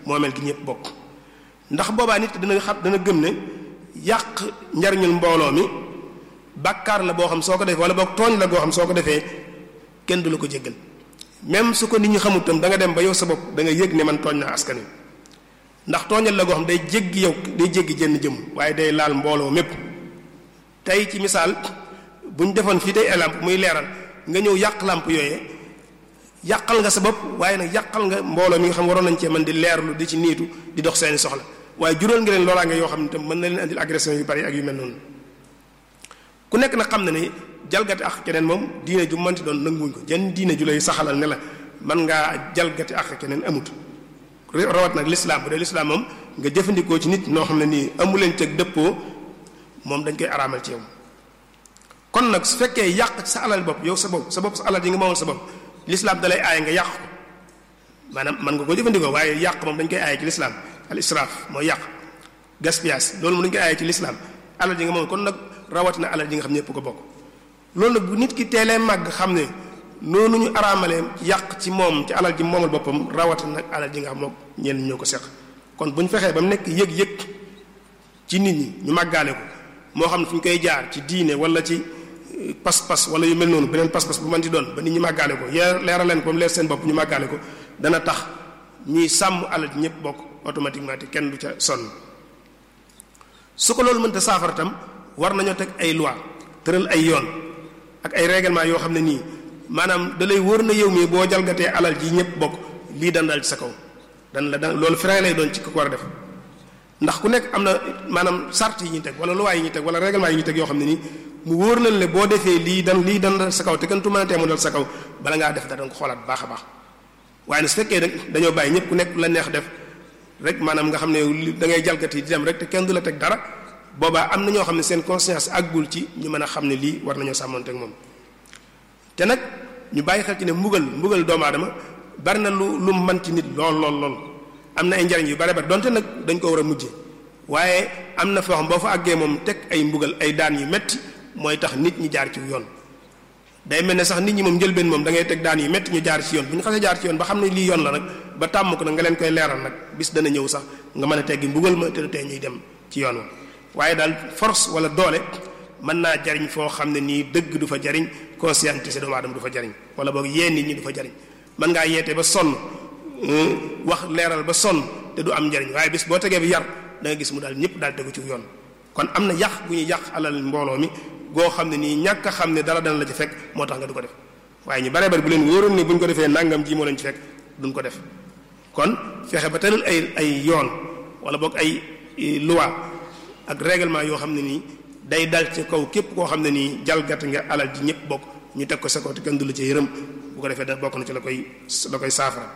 moomeel gi ñëpp bokk ndax boobaa nit dina xam dana gëm ne yàq njariñul mbooloo mi bàkkaar la boo xam soo ko defee wala boog tooñ la goo xam soo ko defee kenn du la ko jéggal même su ko nit ñi xamut tam da nga dem ba yow sa bopp da nga yëg ne man tooñ naa askan wi ndax tooñal la goo xam day jéggi yow day jéggi jënn jëm waaye day laal mbooloo mépp tey ci misaal bu ñu defoon fii tey ay làmp muy leeral nga ñëw yàq làmp yooyee yàqal nga sa bopp waaye nag yàqal nga mbooloo mi nga xam waroon nañ cee man di leerlu di ci niitu di dox seeni soxla waaye jural nga leen loolaa nga yoo xam ne tam mën na leen andil agression yu bari ak yu mel noonu ku nekk nag xam na ne jalgati ak keneen moom diine ju mënti doon nanguwuñ ko jenn diine ju lay saxalal ne la man ngaa jalgati ak keneen amut rawat nag lislaam bu dee lislaam moom nga jëfandikoo ci nit noo xam ne nii amu leen cëg dëppoo moom dañ koy araamal ci yow kon nag su fekkee yàq sa alal bopp yow sa bopp sa bopp sa alal yi nga moomal sa bopp lislaam dalay aaye nga yàq ko maanaam mën nga ko jëfandikoo waaye yàq moom dañ koy aaye ci lislaam al israaf mooy yàq gaspillage loolu moom dañ koy aaye ci lislaam alal ji nga moom kon nag rawatina alal ji nga xam ñëpp ko bokk loolu nag bu nit ki teelee màgg xam ne noonu ñu araamalee yàq ci moom ci alal ji moomal boppam rawatina nag alal ji nga xam moom ñenn ñoo ko seq kon bu ñu fexee ba mu nekk yëg-yëg ci nit ñi ñu màggaale ko moo xam ne fu ñu koy jaar ci diine wala ci pas-pas wala yu mel noonu beneen pas-pas bu mën di doon ba nit ñi màggaale ko yee leeral leen ko mu leer seen bopp ñu màggaale ko dana tax ñuy sàmm alal ji ñëpp bokk automatiquement te kenn du ca sonn su ko loolu mënta saafara tam war nañoo teg ay loi tëral ay yoon ak ay règlement yoo xam ne nii maanaam da lay wóor na yow mii boo jalgatee alal ji ñëpp bokk lii dan dal ci sa kaw dan la dan loolu frein lay doon ci ko war a def ndax ku nekk am na maanaam sart yi ñuy teg wala loi yi ñuy teg wala règlement yi ñuy teg yoo xam ne nii mu wóor na le boo defee lii dan lii dan dal sa kaw te kenn tu mën a teemu dal sa kaw bala ngaa def da danga ko xoolaat baax a baax waaye nag su fekkee rek dañoo bàyyi ñëpp ku nekk la neex def rek maanaam nga xam ne da ngay jalgati di dem rek te kenn du la teg dara boobaa am na ñoo xam ne seen conscience àggul ci ñu mën a xam ne lii war nañoo sàmmonte ak moom te nag ñu bàyyi xel ci ne mbugal mbugal doomu aadama bari na lu lu mën ci nit lool lool lool am na ay njariñ yu bari bari donte nag dañ ko war a mujje waaye am na foo xam boo fa àggee moom teg ay mbugal ay daan yu metti mooy tax nit ñi jaar ci yoon day mel ne sax nit ñi moom njëlbeen moom da ngay teg daan yu metti ñu jaar ci yoon bu ñu xasee jaar ci yoon ba xam ne lii yoon la nag ba tàmm ko nag nga leen koy leeral nag bis dana ñëw sax nga mën a teggi mbugal ma te du tee ñuy dem ci yoon wa waaye daal force wala doole mën naa jariñ foo xam ne nii dëgg du fa jariñ conscientisé doomu aadama du fa jariñ wala boog yee nit ñi du fa jariñ mën ngaa yeete ba sonn wax leeral ba sonn te du am njariñ waaye bis boo tegee bi yar da nga gis mu daal ñëpp daal tegu ci yoon kon am na yàq bu ñuy yàq alal mbooloo mi goo xam ne nii ñàkk a xam ne dara dana la ci fekk moo tax nga du ko def waaye ñu bare bari bu leen wóoroon ne bu ñu ko defee nangam ji moo leen ci fekk duñ ko def kon fexe ba tëral ay ay yoon wala boog ay loi ak règlement yoo xam ne nii day dal ci kaw képp koo xam ne nii jalgat nga alal ji ñëpp bokk ñu teg ko sa kaw te kenn du la ci yërëm bu ko defee da bokk na ci la koy la koy saafara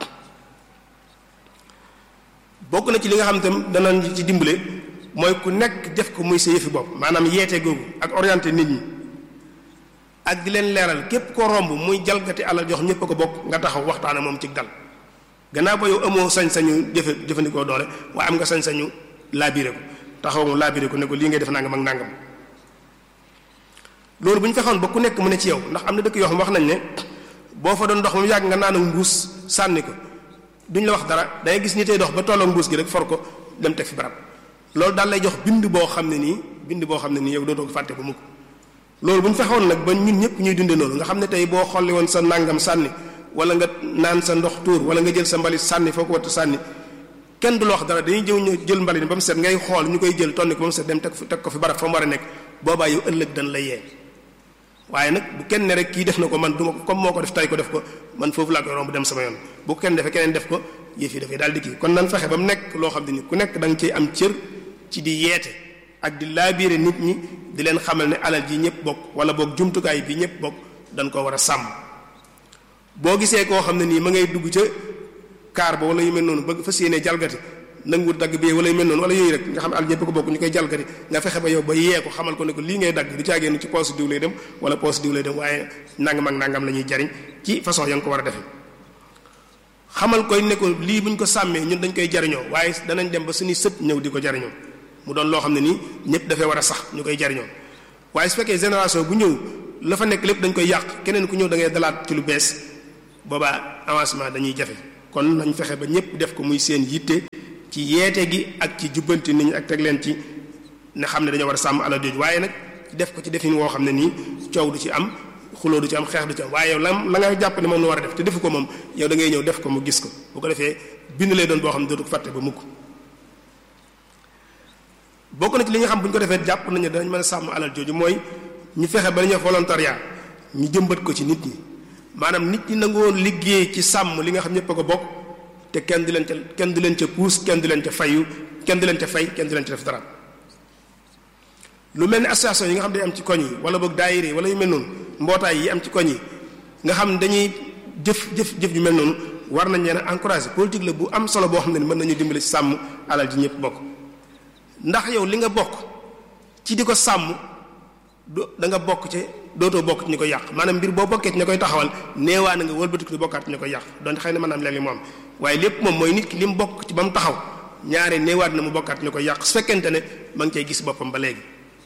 bokk na ci li nga xam tam danañ ci dimbale mooy ku nekk def ko muy sa yëfi bopp maanaam yeete googu ak orienté nit ñi ak di leen leeral képp koo romb muy jalgati alal jox ñëpp a ko bokk nga taxaw waxtaane moom ci dal gannaaw ba yow amoo sañ-sañu jëfe jëfandikoo doole waaye am nga sañ-sañu laabire ko taxaw mu laabire ko ne ko lii ngay def nangam ak nangam loolu bu ñu fexoon ba ku nekk mu ne ci yow ndax am na dëkk yoo xam wax nañ ne boo fa doon dox mu yàgg nga naan ak mbuus sànni ko duñ la wax dara dangay gis ni tey dox ba tolloo mbuus gi rek for ko dem teg fi barab loolu daal lay jox bind boo xam ne nii bind boo xam ne nii yow dootoo ko fàtte ko mukk loolu bu ñu fexoon nag ba ñun ñëpp ñuy dunde noonu nga xam ne tey boo xolli woon sa nangam sànni wala nga naan sa ndox tuur wala nga jël sa mbalit sànni foo ko wattu sànni kenn du la wax dara dañuy jëw ñu jël mbalit ba mu set ngay xool ñu koy jël tonni ko ba mu set dem teg teg ko fi barab fa mu war a nekk boobaa yow ëllëg dañ la yee waaye nag bu kenn ne rek kii def na ko man du ma ko comme moo ko def tay ko def ko man foofu laa koy romb dem sama yoon bu kenn defee keneen def ko yëf yi dafay daal di kii kon nan fexe ba mu nekk loo xam ne ni ku nekk da nga ciy am cër ci di yeete ak di laabiire nit ñi di leen xamal ne alal ji ñëpp bokk wala boog jumtukaay bi ñëpp bokk dañ ko war a sàmm boo gisee koo xam ne nii ma ngay dugg ca kaar ba wala yu mel noonu bëgg fas yéenee jalgati nanguwul dagg bi wala yu mel noonu wala yooyu rek nga xam ne alal ñëpp ko bokk ñu koy jalgati nga fexe ba yow ba yee ko xamal ko ne ko lii ngay dagg du caagéenu ci poos diw lay dem wala poos diw lay dem waaye nangam ak nangam la ñuy jariñ ci façon ya nga ko war a defee xamal koy ne ko lii buñ ko sàmmee ñun dañ koy jariñoo waaye danañ dem ba suñuy sët ñëw di ko jariñoo mu doon loo xam ne nii ñëpp dafay war a sax ñu koy jariñoo waaye su fekkee génération bu ñëw la fa nekk lépp dañ koy yàq keneen ku ñëw da ngay dalaat ci lu bees boobaa avancement dañuy jafe kon nañ fexe ba ñëpp def ko muy seen yitte ci yeete gi ak ci jubbanti nit ñi ak teg leen ci ne xam ne dañoo war a sàmm alal jooju waaye nag def ko ci defin woo xam ne nii coow du ci am xuloo du ci am xeex du ci am waaye yow la la nga jàpp ne moom la war a def te defu ko moom yow da ngay ñëw def ko mu gis ko bu ko defee bind lay doon boo xam ne dootu ko fàtte ba mukk bokk na ci li nga xam bu ñu ko defee jàpp nañu dañ mën a sàmm alal jooju mooy ñu fexe ba ñu volontariat ñu jëmbat ko ci nit ñi maanaam nit ñi nangoon liggéey ci sàmm li nga xam ñëpp a ko bokk te kenn du leen ca kenn du leen ca puus kenn du leen ca fayu kenn du leen ca fay kenn du leen ca def dara lu mel ni association yi nga xam ne day am ci koñ yi wala boog daayira yi wala yu mel noonu mbootaay yi am ci koñ yi nga xam ne dañuy jëf jëf jëf yu mel noonu war nañ leen a encourager politique la bu am solo boo xam ne mën nañu dimbali ci sàmm alal ji ñëpp bokk ndax yow li nga bokk ci di ko sàmm do da nga bokk ci dootoo bokk ci ñu koy yàq maanaam mbir boo bokkee ci ña koy taxawal neewaa na nga wëlbatiku di bokkaat ci ña koy yàq donte xëy na maanaam léeg-léeg mu am waaye lépp moom mooy nit ki li mu bokk ci ba mu taxaw ñaare neewaat na mu bokkaat ñu koy yàq su fekkente ne ma ngi cay gis boppam ba léegi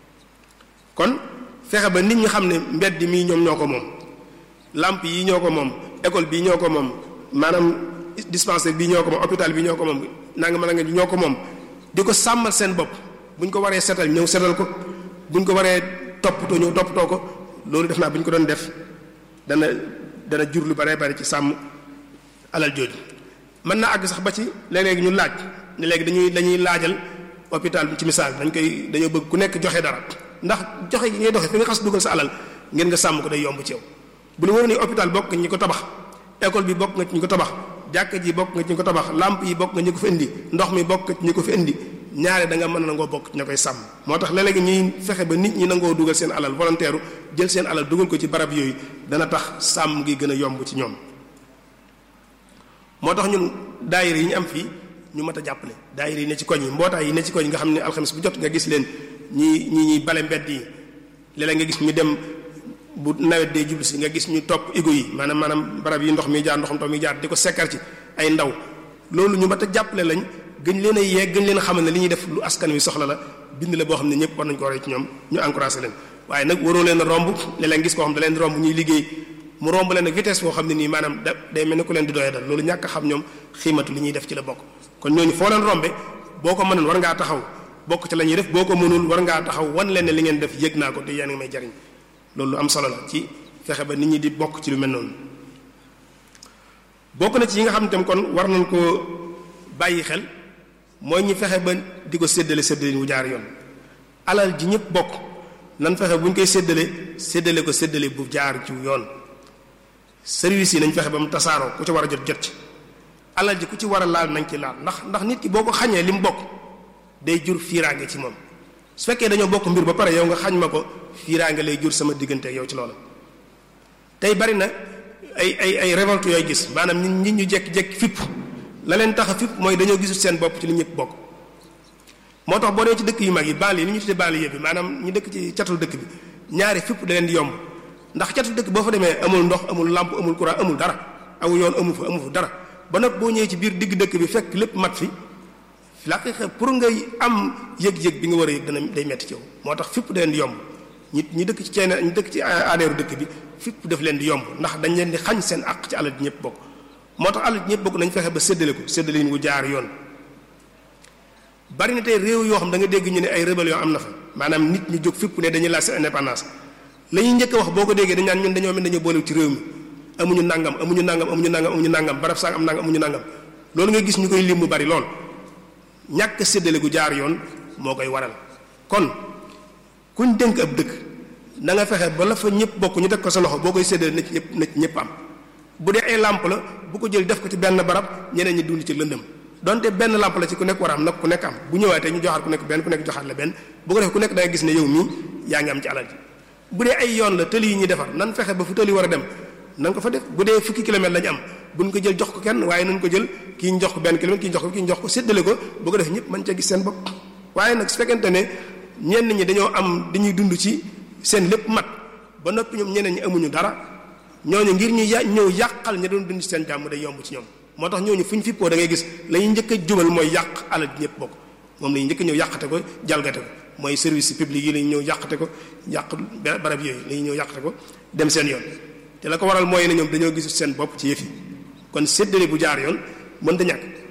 kon fexe ba nit ñi xam ne mbedd mii ñoom ñoo ko moom lamp yi ñoo ko moom école bii ñoo ko moom maanaam dispensaire bii ñoo ko moom hôpital bi ñoo ko moom nanga mën a nga ñoo ko moom di ko sàmmal seen bopp bu ñu ko waree setal ñëw setal ko bu ñu ko waree toppatoo ñëw toppatoo ko loolu def naa bu ñu ko doon def dana dana jur lu bare bari ci sàmm alal jooju mën naa àgg sax ba ci léeg-léegi ñu laaj ne léegi dañuy dañuy laajal hôpital bi ci misaal dañ koy dañoo bëgg ku nekk joxe dara ndax joxe gi ngay doxe fi nga xas dugal sa alal ngeen nga sàmm ko day yomb ci yow bu lu wóor ni hôpital bokk nga ñi ko tabax école bi bokk nga ci ñi ko tabax jàkka ji bokk nga ci ñi ko tabax lamp yi bokk nga ñi ko fi indi ndox mi bokk nga ci ñi ko fi indi ñaare da nga mën a nangoo bokk ci ña koy sàmm moo tax léeg-léegi ñuy fexe ba nit ñi nangoo dugal seen alal volontaire jël seen alal dugal ko ci barab yooyu dana tax sàmm gi gën a yomb ci ñoom moo tax ñun daayira yi ñu am fii ñu mat a jàppale daayira yi ne ci koñ yi mbootaay yi ne ci koñ yi nga xam ne alxames bu jot nga gis leen ñi ñi ñuy bale mbedd yi léeg-léeg nga gis ñu dem bu nawet dee jublu si nga gis ñu topp égo yi maanaam maanaam barab yi ndox mi jaar ndoxam taw mi jaar di ko sekkar ci ay ndaw loolu ñu mat a jàppale lañ gën leen a yee gën leen a xamal ne li ñuy def lu askan wi soxla la bind la boo xam ne ñëpp war nañu ko roy ci ñoom ñu encouragé leen waaye nag waroo leen a romb léeg-léeg gis koo xam da leen romb ñuy liggéey mu romb leen ak vitesse boo xam ne nii maanaam da day mel ne ku leen di doyee dal loolu ñàkk a xam ñoom xiimatu li ñuy def ci la bokk kon ñooñu foo leen rombe boo ko mënoon war ngaa taxaw bokk ci la ñuy def boo ko mënul war ngaa taxaw wan leen ne li ngeen def yëg naa ko te yéen ngi may jariñ loolu am solo la ci fexe ba nit ñi di bokk ci lu mel noonu bokk na ci yi nga xam ne tam kon war nañ ko bàyyi xel mooy ñu fexe ba di ko séddale séddale wu jaar yoon alal ji ñëpp bokk nan fexe bu ñu koy séddale séddale ko séddale bu jaar ci yoon service yi nañ fexe ba mu tasaaroo ku ci war a jot jot ci alal ji ku ci war a laal nañ ci laal ndax ndax nit ki boo ko xañee li mu bokk day jur fiiraange ci moom su fekkee dañoo bokk mbir ba pare yow nga xañ ma ko fiiraange lay jur sama diggante ak yow ci loola tey bari na ay ay ay révolte yooyu gis maanaam nit nit ñu jekki-jekki fipp la leen tax a fipp mooy dañoo gisul seen bopp ci li ñëpp bokk moo tax boo dee ci dëkk yu mag yi banlieue yi ni ñu tuddee banlieue bi maanaam ñu dëkk ci catul dëkk bi ñaari fipp da leen di yomb ndax catul dëkk boo fa demee amul ndox amul lampe amul courant amul dara aw yoon amu fa amu fa dara ba nag boo ñëwee ci biir digg dëkk bi fekk lépp mat fi la pour ngay am yëg-yëg bi nga war a yëg dana day metti ci yow moo tax fipp da leen di yomb ñi ñi dëkk ci ceene ñi dëkk ci aadeeru dëkk bi fipp daf leen di yomb ndax dañ leen di xañ seen àq ci alal ji ñëpp bokk moo tax alal ji ñëpp bokk nañ fexe ba séddale ko séddale yi wu jaar yoon bari na tey réew yoo xam da nga dégg ñu ne ay rébellion am na fa maanaam nit ñu jóg fipp ne dañuy laaj seen indépendance la ñuy njëkk a wax boo ko déggee dañ naan ñun dañoo mel dañoo boole ci réew mi amuñu nangam amuñu nangam amuñu nangam amuñu nangam barab sang am nangam amuñu nangam loolu nga gis ñu koy lim mu bari lool ñàkk séddale gu jaar yoon moo koy waral kon kuñ dénk ab dëkk na nga fexe ba la fa ñëpp bokk ñu teg ko sa loxo boo koy séddale na ci ñëpp na ci ñëpp am bu dee ay làmp la bu ko jël def ko ci benn barab ñeneen ñi dund ci lëndëm donte benn làmp la ci ku nekk war a am nag ku nekk am bu ñëwaatee ñu joxaat ku nekk benn ku nekk joxaat la benn bu ko defee ku nekk da nga gis ne yow mii yaa ngi am ci alal ji bu dee ay yoon la tëli yi ñuy defar nan fexe ba fu tëli war a dem nan ko fa def bu dee fukki kilomètre lañu am buñ ko jël jox ko kenn waaye nañ ko jël kii ñu jox ko benn kilomètre kii ñu jox ko kii ñu jox ko séddale ko bu ko defee ñëpp mën cee gis seen bopp waaye nag su fekkente ne ñenn ñi dañoo am dañuy dund ci seen lépp mat ba noppi ñoom ñeneen ñi amuñu dara ñooñu ngir ñu ya ñëw yàqal ña doon dund ci seen jàmm day yomb ci ñoom moo tax ñooñu fu ñu fippoo da ngay gis la ñuy njëkk a jubal mooy yàq alal ji ñëpp bokk moom la ñuy njëkk a ñëw yàqate ko jalgate ko mooy service public yi la ñuy ñëw yàqate ko yàq barab yooyu la ñuy ñëw yàqate ko dem seen yoon te la ko waral mooy ne ñoom dañoo gisul seen bopp ci yëf yi kon séddale bu jaar yoon mën da ñàkk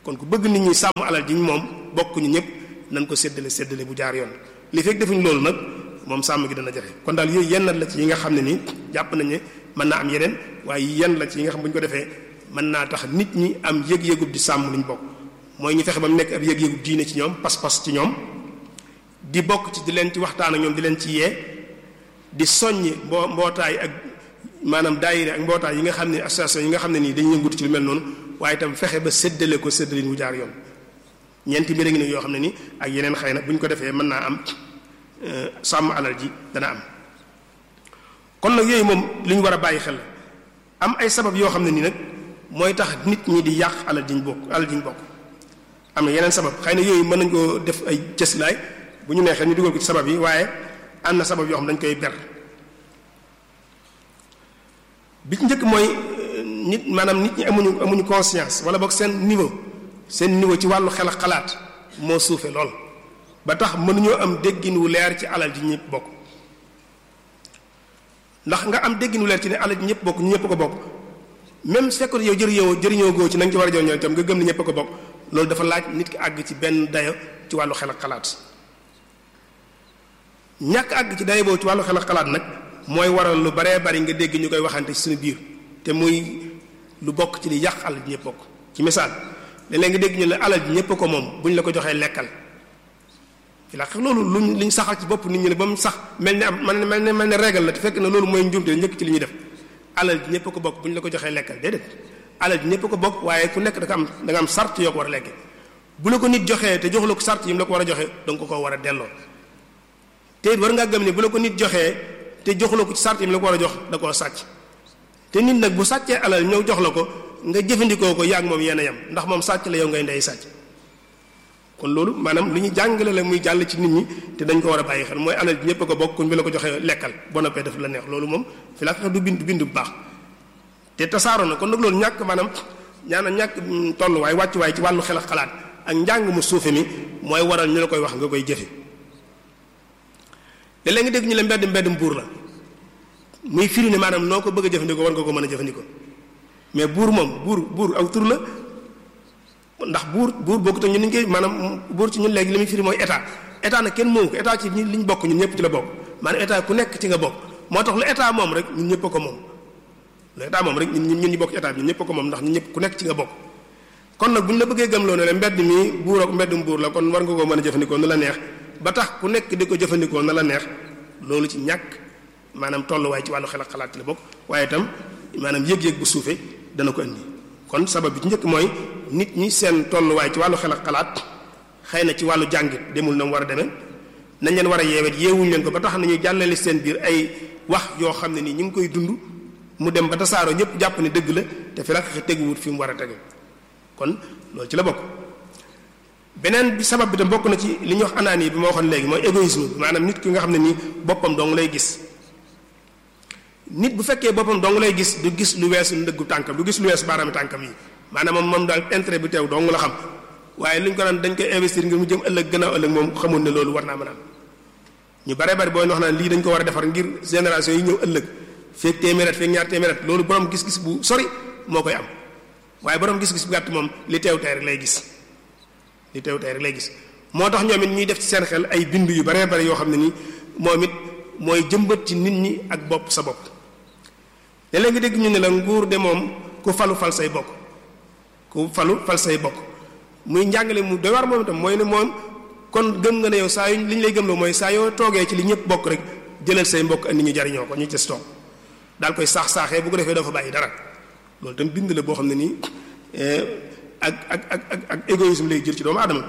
kon ku bëgg nit ñi sàmm alal ji moom bokk ñu ñëpp nañ ko séddale séddale bu jaar yoon li fekk defuñ loolu nag moom sàmm gi dana jafe kon daal yooyu yenn la ci yi nga xam ne nii jàpp nañ ne mën naa am yeneen waaye yenn la ci yi nga xam bu ñu ko defee mën naa tax nit ñi am yëg-yëgub di sàmm liñ bokk mooy ñu fexe ba mu nekk ab yëg-yëgub diine ci ñoom pas-pas ci ñoom di bokk ci di leen ci waxtaan ak ñoom di leen ci yee di soññ mboo mbootaay ak maanaam daayira ak mbootaay yi nga xam ne association yi nga xam ne nii dañuy yëngutu ci lu mel noonu waaye itam fexe ba séddale ko séddalin wu jaar yoon ñeenti mbir a ngi ne yoo xam ne ni ak yeneen xëy na bu ñu ko defee mën naa am sàmm alal ji dana am kon nag yooyu moom li ñu war a bàyyi xel am ay sabab yoo xam ne nii nag mooy tax nit ñi di yàq alal ji ñu bokk alal ji ñu bokk am na yeneen sabab xëy na yooyu mën nañ koo def ay cëslaay bu ñu neexee ñu dugal ko ci sabab yi waaye am na sabab yoo xam dañ koy ber bi ci njëkk mooy nit maanaam nit ñi amuñu amuñu conscience wala boog seen niveau seen niveau ci wàllu xel ak xalaat moo suufe lool ba tax mënuñoo am déggin wu leer ci alal ji ñëpp bokk ndax nga am déggin wu leer ci ne alal ji ñëpp bokk ñu ñëpp ko bokk même su fekkoon yow jëriñoo jëriñoo goo ci na nga ci war a jëriñoo itam nga gëm ne ñëpp ko bokk loolu dafa laaj nit ki àgg ci benn dayo ci wàllu xel ak xalaat ñàkk àgg ci dayo boobu ci wàllu xel ak xalaat nag mooy waral lu baree bari nga dégg ñu koy waxante ci suñu biir te muy lu bokk ci li yàq alal ji ñëpp bokk ci misaal léeg-léeg nga dégg ñu ne alal ji ñëpp ko moom bu ñu la ko joxee lekkal ci la loolu luñ liñ saxal ci bopp nit ñi ne ba mu sax mel ni am mel ne mel ne régal la te fekk na loolu mooy njuumte njëkk ci li ñuy def alal ji ñëpp ko bokk bu ñu la ko joxee lekkal déedéet alal ji ñëpp ko bokk waaye ku nekk da nga am da nga am sart yoo ko war a lekke bu la ko nit joxee te joxu la ko sart yi mu la ko war a joxe da nga ko ko war a delloo te it war ngaa gëm ne bu la ko nit joxee te joxu la ko ci sart yi mu la ko war a jox da koo sàcc te nit nag bu sàccee alal ñëw jox la ko nga jëfandikoo ko yaag moom yéen a yem ndax moom sàcc la yow ngay ndey sàcc kon loolu maanaam lu ñu jàngale la muy jàll ci nit ñi te dañ ko war a bàyyi xel mooy alal ji ñëpp a ko bokk kuñ bi la ko joxee lekkal boo noppee def la neex loolu moom fi la du bind bind bu baax te tasaaroo na kon nag loolu ñàkk maanaam ñaana ñàkk tolluwaay wàccuwaay ci wàllu xel ak xalaat ak njàng mu suufe mi mooy waral ñu la koy wax nga koy jëfe léeg-léeg nga dégg ñu la mbedd mbedd buur la muy firi ne maanaam noo ko bëgg a jëfandikoo war nga ko mën a jëfandikoo mais buur moom buur buur aw tur la ndax buur buur bokkut ak ñun ni ñu koy maanaam buur ci ñun léegi li muy firi mooy état état nag kenn moomu ko état ci ñi li ñu bokk ñun ñëpp ci la bokk maanaam état ku nekk ci nga bokk moo tax lu état moom rek ñun ñëpp a ko moom lu état moom rek ñun ñun ñu bokk ci état bi ñun ñëpp a ko moom ndax ñun ñëpp ku nekk ci nga bokk kon nag bu ñu la bëggee gëmloo ne la mbedd mi buur ak mbeddum buur la kon war nga koo mën a jëfandikoo nu la neex ba tax ku nekk di ko jëfandikoo na la neex loolu ci ñàkk maanaam tolluwaay ci wàllu xel ak xalaat ci la bokk waaye itam maanaam yëg-yëg bu suufee dana ko indi kon sabab bi ci njëkk mooy nit ñi seen tolluwaay ci wàllu xel ak xalaat xëy na ci wàllu jàngit demul na mu war a demee nañ leen war a yeewet yeewuñ leen ko ba tax nañu jàllale seen biir ay wax yoo xam ne nii ñu ngi koy dund mu dem ba tasaaroo ñëpp jàpp ne dëgg la te fi la fexe teguwut fi mu war a tegu kon loolu ci la bokk beneen bi sabab bi tam bokk na ci li ñuy wax anaani bi ma waxoon léegi mooy égoïsme bi maanaam nit ki nga xam ne nii boppam dong lay gis nit bu fekkee boppam dong lay gis du gis lu weesu ndëggu tànkam du gis lu weesu baaraami tànkam yi maanaam moom moom daal intérêt bi teew dong la xam waaye lu ñu ko naan dañ koy investir ngir mu jëm ëllëg gannaaw ëllëg moom xamoon ne loolu war naa mën a am ñu bare bari booy wax naan lii dañ ko war a defar ngir génération yi ñëw ëllëg feeg téeméeret feeg ñaar téeméeret loolu borom gis-gis bu sori moo koy am waaye borom gis-gis bu gàtt moom li teew tey rek lay gis li teew tey rek lay gis moo tax ñoom it ñuy def ci seen xel ay bind yu bare bari yoo xam ne nii moom it mooy jëmbat ci nit ñi ak bopp sa bopp léeg-léeg nga dégg ñu ne la nguur de moom ku falu fal say bokk ku falu fal say bokk muy njàngale mu doy war moom itam mooy ne moom kon gëm nga ne yow saa yu li ñu lay gëmloo mooy saa yoo toogee ci li ñëpp bokk rek jëlal say mbokk andi ñu jariñoo ko ñu ci toog daal koy saax saaxee bu ko defee dafa bàyyi dara loolu tam bind la boo xam ne nii ak ak ak ak ak égoïsme lay jël ci doomu aadama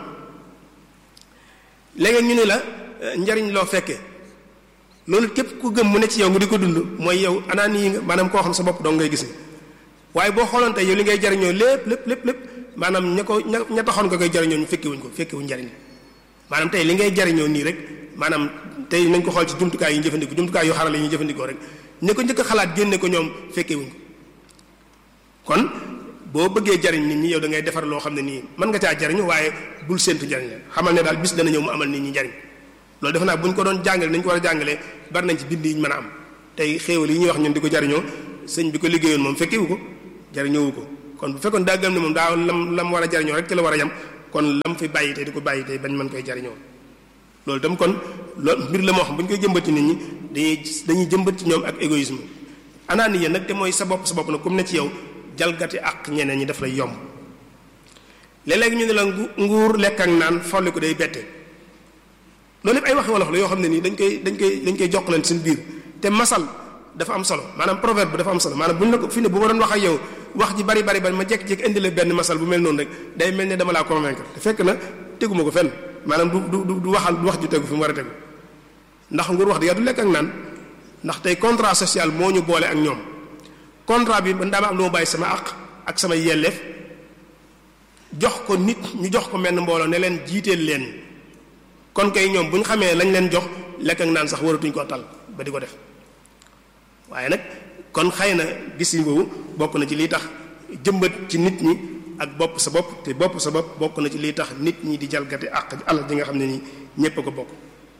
léegi ñu ne la njariñ loo fekkee loolu képp ku gëm mu ne ci yow nga di ko dund mooy yow anaan yi nga maanaam koo xam sa bopp dong ngay gis ni waaye boo xooloon tey yow li ngay jariñoo lépp lépp lépp lépp maanaam ña ko ña ña taxoon nga koy jariñoo ñu fekke wuñ ko fekke wuñ njariñ maanaam tey li ngay jariñoo nii rek maanaam tey nañ ko xool ci jumtukaay yi ñu jëfandikoo jumtukaay yu xarala yi ñu jëfandikoo rek ne ko njëkk a xalaat génne ko ñoom fekke wuñ ko kon boo bëggee jariñ nit ñi yow da ngay defar loo xam ne nii mën nga caa jariñu waaye bul séentu jariñ la xamal ne daal bis dana ñëw mu amal nit ñi jariñ loolu defe naa bu ñu ko doon jàngale nañ ko war a jàngalee bari nañ ci bind yi ñu mën a am tey xéewal yi ñuy wax ñun di ko jariñoo sëñ bi ko liggéeyoon moom fekkewu ko jariñoowu ko kon bu fekkoon daa gëm ne moom daa lam lam war a jariñoo rek ci la war a yam kon lam fi bàyyi tey di ko bàyyi tey bañ mën koy jariñoo loolu itam kon loolu mbir la moo xam bu ñu koy jëmbat ci nit ñi dañuy dañuy jëmbat ci ñoom ak égoïsme anaaniya nag te mooy sa bopp sa bopp nag comme ne ci yow jalgati ak ñeneen ñi daf lay yomb léeg-léeg ñu ne la nguur lekk ak naan folli ko day bette loolu yëpp ay waxi wolof la yoo xam ne nii dañ koy dañ koy dañ koy jokkaleen seen biir te masal dafa am solo maanaam proverbe bi dafa am solo maanaam bu ñu la ko fi ne bu ma doon wax ak yow wax ji bari bari bari ma jékki-jékki indi la benn masal bu mel noonu rek day mel ne dama laa convaincre te fekk na teguma ko fenn maanaam du du du waxal du wax ju tegu fi mu war a tegu ndax nguur wax dëgg du lekk ak naan ndax tey contrat social moo ñu boole ak ñoom contrat bi man daama am lu ma bàyyi sama àq ak sama yelleef jox ko nit ñu jox ko menn mbooloo ne leen jiiteel leen kon kay ñoom bu ñu xamee lañ leen jox lekk ak naan sax waratuñ koo tal ba di ko def waaye nag kon xëy na gis yi boobu bokk na ci liy tax jëmbat ci nit ñi ak bopp sa bopp te bopp sa bopp bokk na ci liy tax nit ñi di jalgati àq alal ji nga xam ne nii ñépp a ko bokk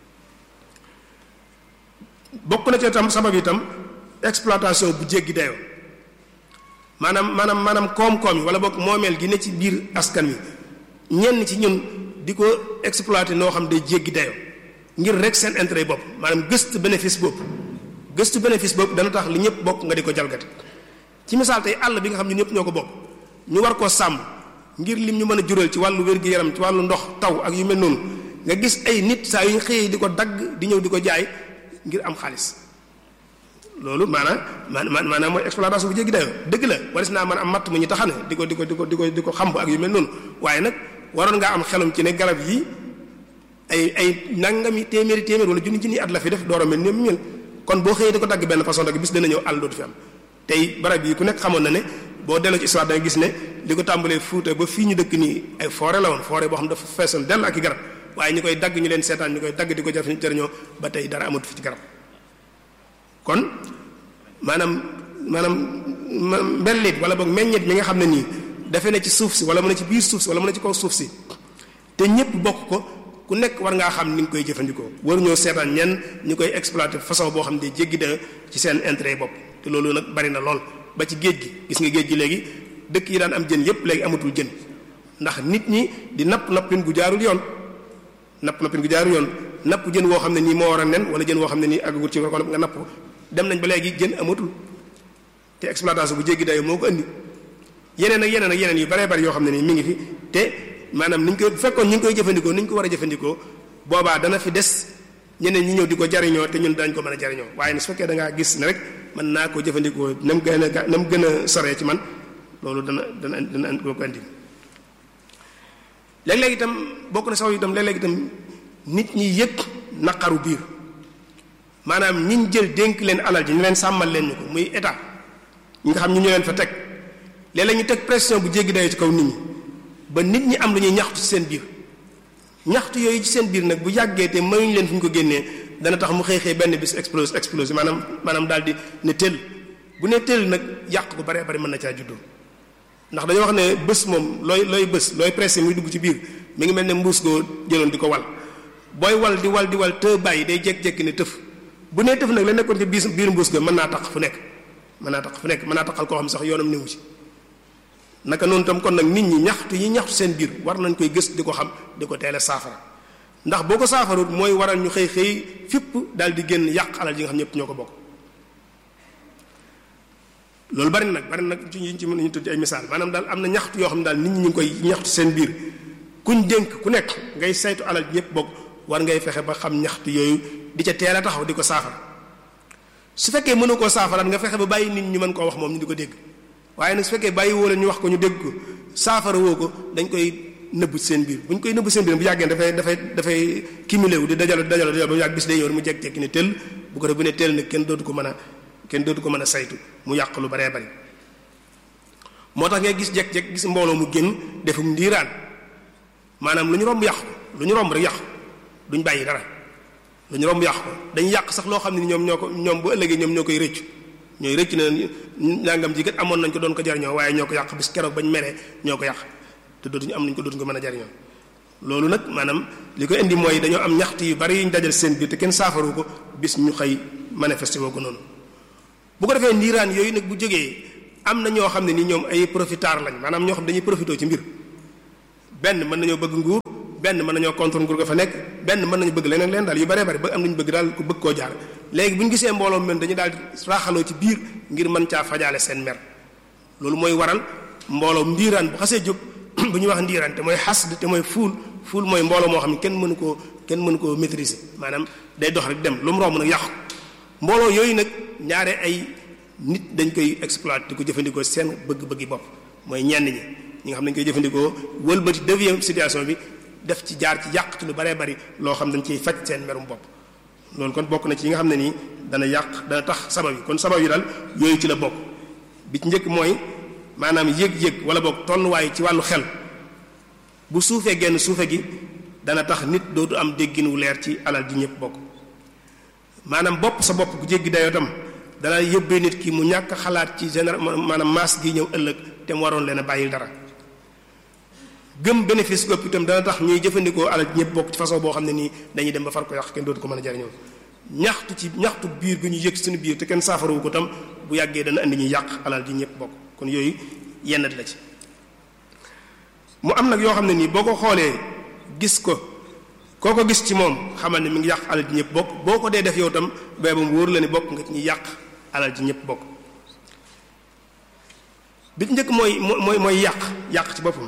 bokk na ci itam sabab itam exploitation bu jéggi dayoo maanaam maanaam maanaam koom-koom yi wala bokk moomeel gi ne ci biir askan wi ñenn ci ñun di ko exploiter noo xam day jéggi dayoo ngir rek seen intérêt bopp maanaam gëstu bénéfice bopp gëstu bénéfice bopp dana tax li ñëpp bokk nga di ko jalgati ci misaal tey àll bi nga xam ne ñëpp ñoo ko bokk ñu war koo sàmm ngir lim ñu mën a jural ci wàllu wér-gi-yaram ci wàllu ndox taw ak yu mel noonu nga gis ay nit saa yu ñu xëyee di ko dagg di ñëw di ko jaay ngir am xaalis loolu maanaam maanaam maanaam mooy exploitation bu jéggi dayoo dëgg la waris naa mën am matt mu ñu taxane di ko di ko di ko di ko di ko xamb ak yu mel noonu waaye nag waroon ngaa am xelum ci ne garab yi ay ay nangami téeméeri téeméer wala junni junni at la fi def door a mel ni mu mel kon boo xëyee di ko dagg benn façon dagg bis dana ñëw àll dootu fi am tey barab yi ku nekk xamoon na ne boo delloo ci histoire da nga gis ne li ko tàmbalee Fuuta ba fii ñu dëkk nii ay forêt la woon forêt boo xam dafa feesoon dell ak i garab waaye ñu koy dagg ñu leen seetaan ñu koy dagg di ko jëf jëriñoo ba tey dara amatu fi ci garab kon maanaam maanaam mbellit wala boog meññet mi nga xam ne nii dafe ne ci suuf si wala mu ne ci biir suuf si wala mu ne ci kaw suuf si te ñëpp bokk ko ku nekk war ngaa xam ni nga koy jëfandikoo war ñoo seetaan ñenn ñu koy exploiter façon boo xam ne jéggi da ci seen intérêt bopp te loolu nag bari na lool ba ci géej gi gis nga géej gi léegi dëkk yi daan am jën yépp léegi amatul jën ndax nit ñi di napp nappin gu jaarul yoon napp nappin gu jaarul yoon napp jën woo xam ne nii moo war a nen wala jën woo xam ne nii àggagut ci ko nga napp dem nañ ba léegi jën amatul te exploitation bu jéggi dayo moo ko indi yeneen ak yeneen ak yeneen yu baree bari yoo xam ne nii mi ngi fi te maanaam niñ koy bu fekkoon ñu ngi koy jëfandikoo ni ñu ko war a jëfandikoo boobaa dana fi des ñeneen ñi ñëw di ko jariñoo te ñun dañ ko mën a jariñoo waaye ne su fekkee da ngaa gis ne rek mën naa ko jëfandikoo na mu gën a na mu gën a soree ci man loolu dana dana dana ko ko indi léeg-léeg itam bokk na sax itam léeg-léeg itam nit ñi yëg naqaru biir maanaam ñiñ jël dénk leen alal ji ñu leen sàmmal leen ñu ko muy état ñi nga xam ñu ñu leen fa teg léeg-léeg ñu teg pression bu jéggi dayoo ci kaw nit ñi ba nit ñi am lu ñuy ñaxtu ci seen biir ñaxtu yooyu ci seen biir nag bu yàggee te mayuñ leen fu ñu ko génnee dana tax mu xëy xëy benn bis explose explose maanaam maanaam daal di ne tëll bu ne tëll nag yàq ko baree bari mën na caa juddoo ndax dañoo wax ne bés moom looy looy bés looy pressé muy dugg ci biir mi ngi mel ne mbuus goo jëloon di ko wal booy wal di wal di wal te bàyyi day jékki-jékki ne tëf bu nee tëf nag la nekkoon ci biir biir mbuus ga mën naa tax fu nekk mën naa tax fu nekk mën naa taxal koo xam sax yoonam newu ci naka noonu tam kon nag nit ñi ñaxtu yi ñaxtu seen biir war nañ koy gës di ko xam di ko teel a saafara ndax boo ko saafarut mooy waral ñu xëy xëy fipp daal di génn yàq alal yi nga xam ñëpp ñoo ko bokk loolu bari na nag bari na nag ci ñu ci mën ñu tudd ay misaal maanaam daal am na ñaxtu yoo xam ne daal nit ñi ñu ngi koy ñaxtu seen biir kuñ dénk ku nekk ngay saytu alal ji ñëpp bokk war ngay fexe ba xam ñaxtu yooyu di ca teel a taxaw di ko saafara su fekkee mënu koo saafaraat nga fexe ba bàyyi nit ñu mën koo wax moom ñu di ko dégg waaye nag su fekkee bàyyi woo leen ñu wax ko ñu dégg ko saafara woo ko dañ koy nëbb seen biir bu ñu koy nëbb seen biir bu yàggee dafay dafay dafay cumulé wu di dajalo dajalo dajalo ba mu yàgg bis day yow mu jekk-jekki ne tëll bu ko def bu ne tëll nag kenn dootu ko mën a kenn dootu ko mën a saytu mu yàq lu baree bari moo tax ngay gis jekk-jekk gis mbooloo mu génn defum ndiiraan maanaam lu ñu romb yàq ko lu ñu romb rek yàq duñ bàyyi dara lu ñu romb yàq ko dañ yàq sax loo xam ne ñoom ñoo ko ñoom bu ëllëgee ñoom ñoo koy rëccu ñooy rëcc na nangam ji kat amoon nañ ko doon ko jariñoo waaye ñoo ko yàq bis keroog bañ meree ñoo ko yàq te dootuñu am nañ ko dootuñu ko mën a jariñoo loolu nag maanaam li ko indi mooy dañoo am ñaxtu yu bari yuñ dajal seen biir te kenn saafaru ko bis ñu xëy manifesté woo ko noonu bu ko defee ndiiraan yooyu nag bu jógee am na ñoo xam ne ni ñoom ay profiteurs lañ maanaam ñoo xam dañuy profité ci mbir benn mën nañoo bëgg nguur benn mën nañoo contre nguur ga fa nekk benn mën nañu bëgg leneen leen daal yu bare bare ba am nañu bëgg daal ku bëgg koo jaar léegi bu ñu gisee mbooloo mel dañu daal raaxaloo ci biir ngir mën caa fajaale seen mer loolu mooy waral mbooloo ndiiraan bu xasee jóg bu ñuy wax ndiiraan te mooy xasd te mooy fuul fuul mooy mbooloo moo xam ne kenn mënu koo kenn mënu koo maîtriser maanaam day dox rek dem lu mu romb nag yàqu mbooloo yooyu nag ñaare ay nit dañ koy exploiter di ko jëfandikoo seen bëgg-bëggi bopp mooy ñenn ñi ñi nga xam ne dañ koy jëfandikoo wëlbati deuxième situation bi def ci jaar ci yàq ci lu baree bari loo xam dañ ciy faj seen merum bopp loolu kon bokk na ci yi nga xam ne nii dana yàq dana tax sabab yi kon sabab yi daal yooyu ci la bokk bi ci njëkk mooy maanaam yëg-yëg wala boog tolluwaay ci wàllu xel bu suufee genn suufe gi dana tax nit dootu am déggin wu leer ci alal ji ñëpp bokk maanaam bopp sa bopp bu jéggi dayoo tam dana yóbbee nit ki mu ñàkk xalaat ci général maanaam maas gi ñëw ëllëg te mu waroon leen a bàyyil dara gëm bénéfice gopp itam dana tax ñuy jëfandikoo alal ji ñëpp bokk ci façon boo xam ne nii dañuy dem ba far ko yàq kenn dootu ko mën a jariñoo ñaxtu ci ñaxtu biir gu ñu yëg suñu biir te kenn saafarawu ko tam bu yàggee dana indi ñuy yàq alal ji ñëpp bokk kon yooyu yennat la ci mu am nag yoo xam ne nii boo ko xoolee gis ko koo ko gis ci moom xamal ne mi ngi yàq alal ji ñëpp bokk boo ko dee def yow tam bay ba mu wóor la ne bokk nga ci ñuy yàq alal ji ñëpp bokk bi njëkk mooy mooy mooy yàq yàq ci boppam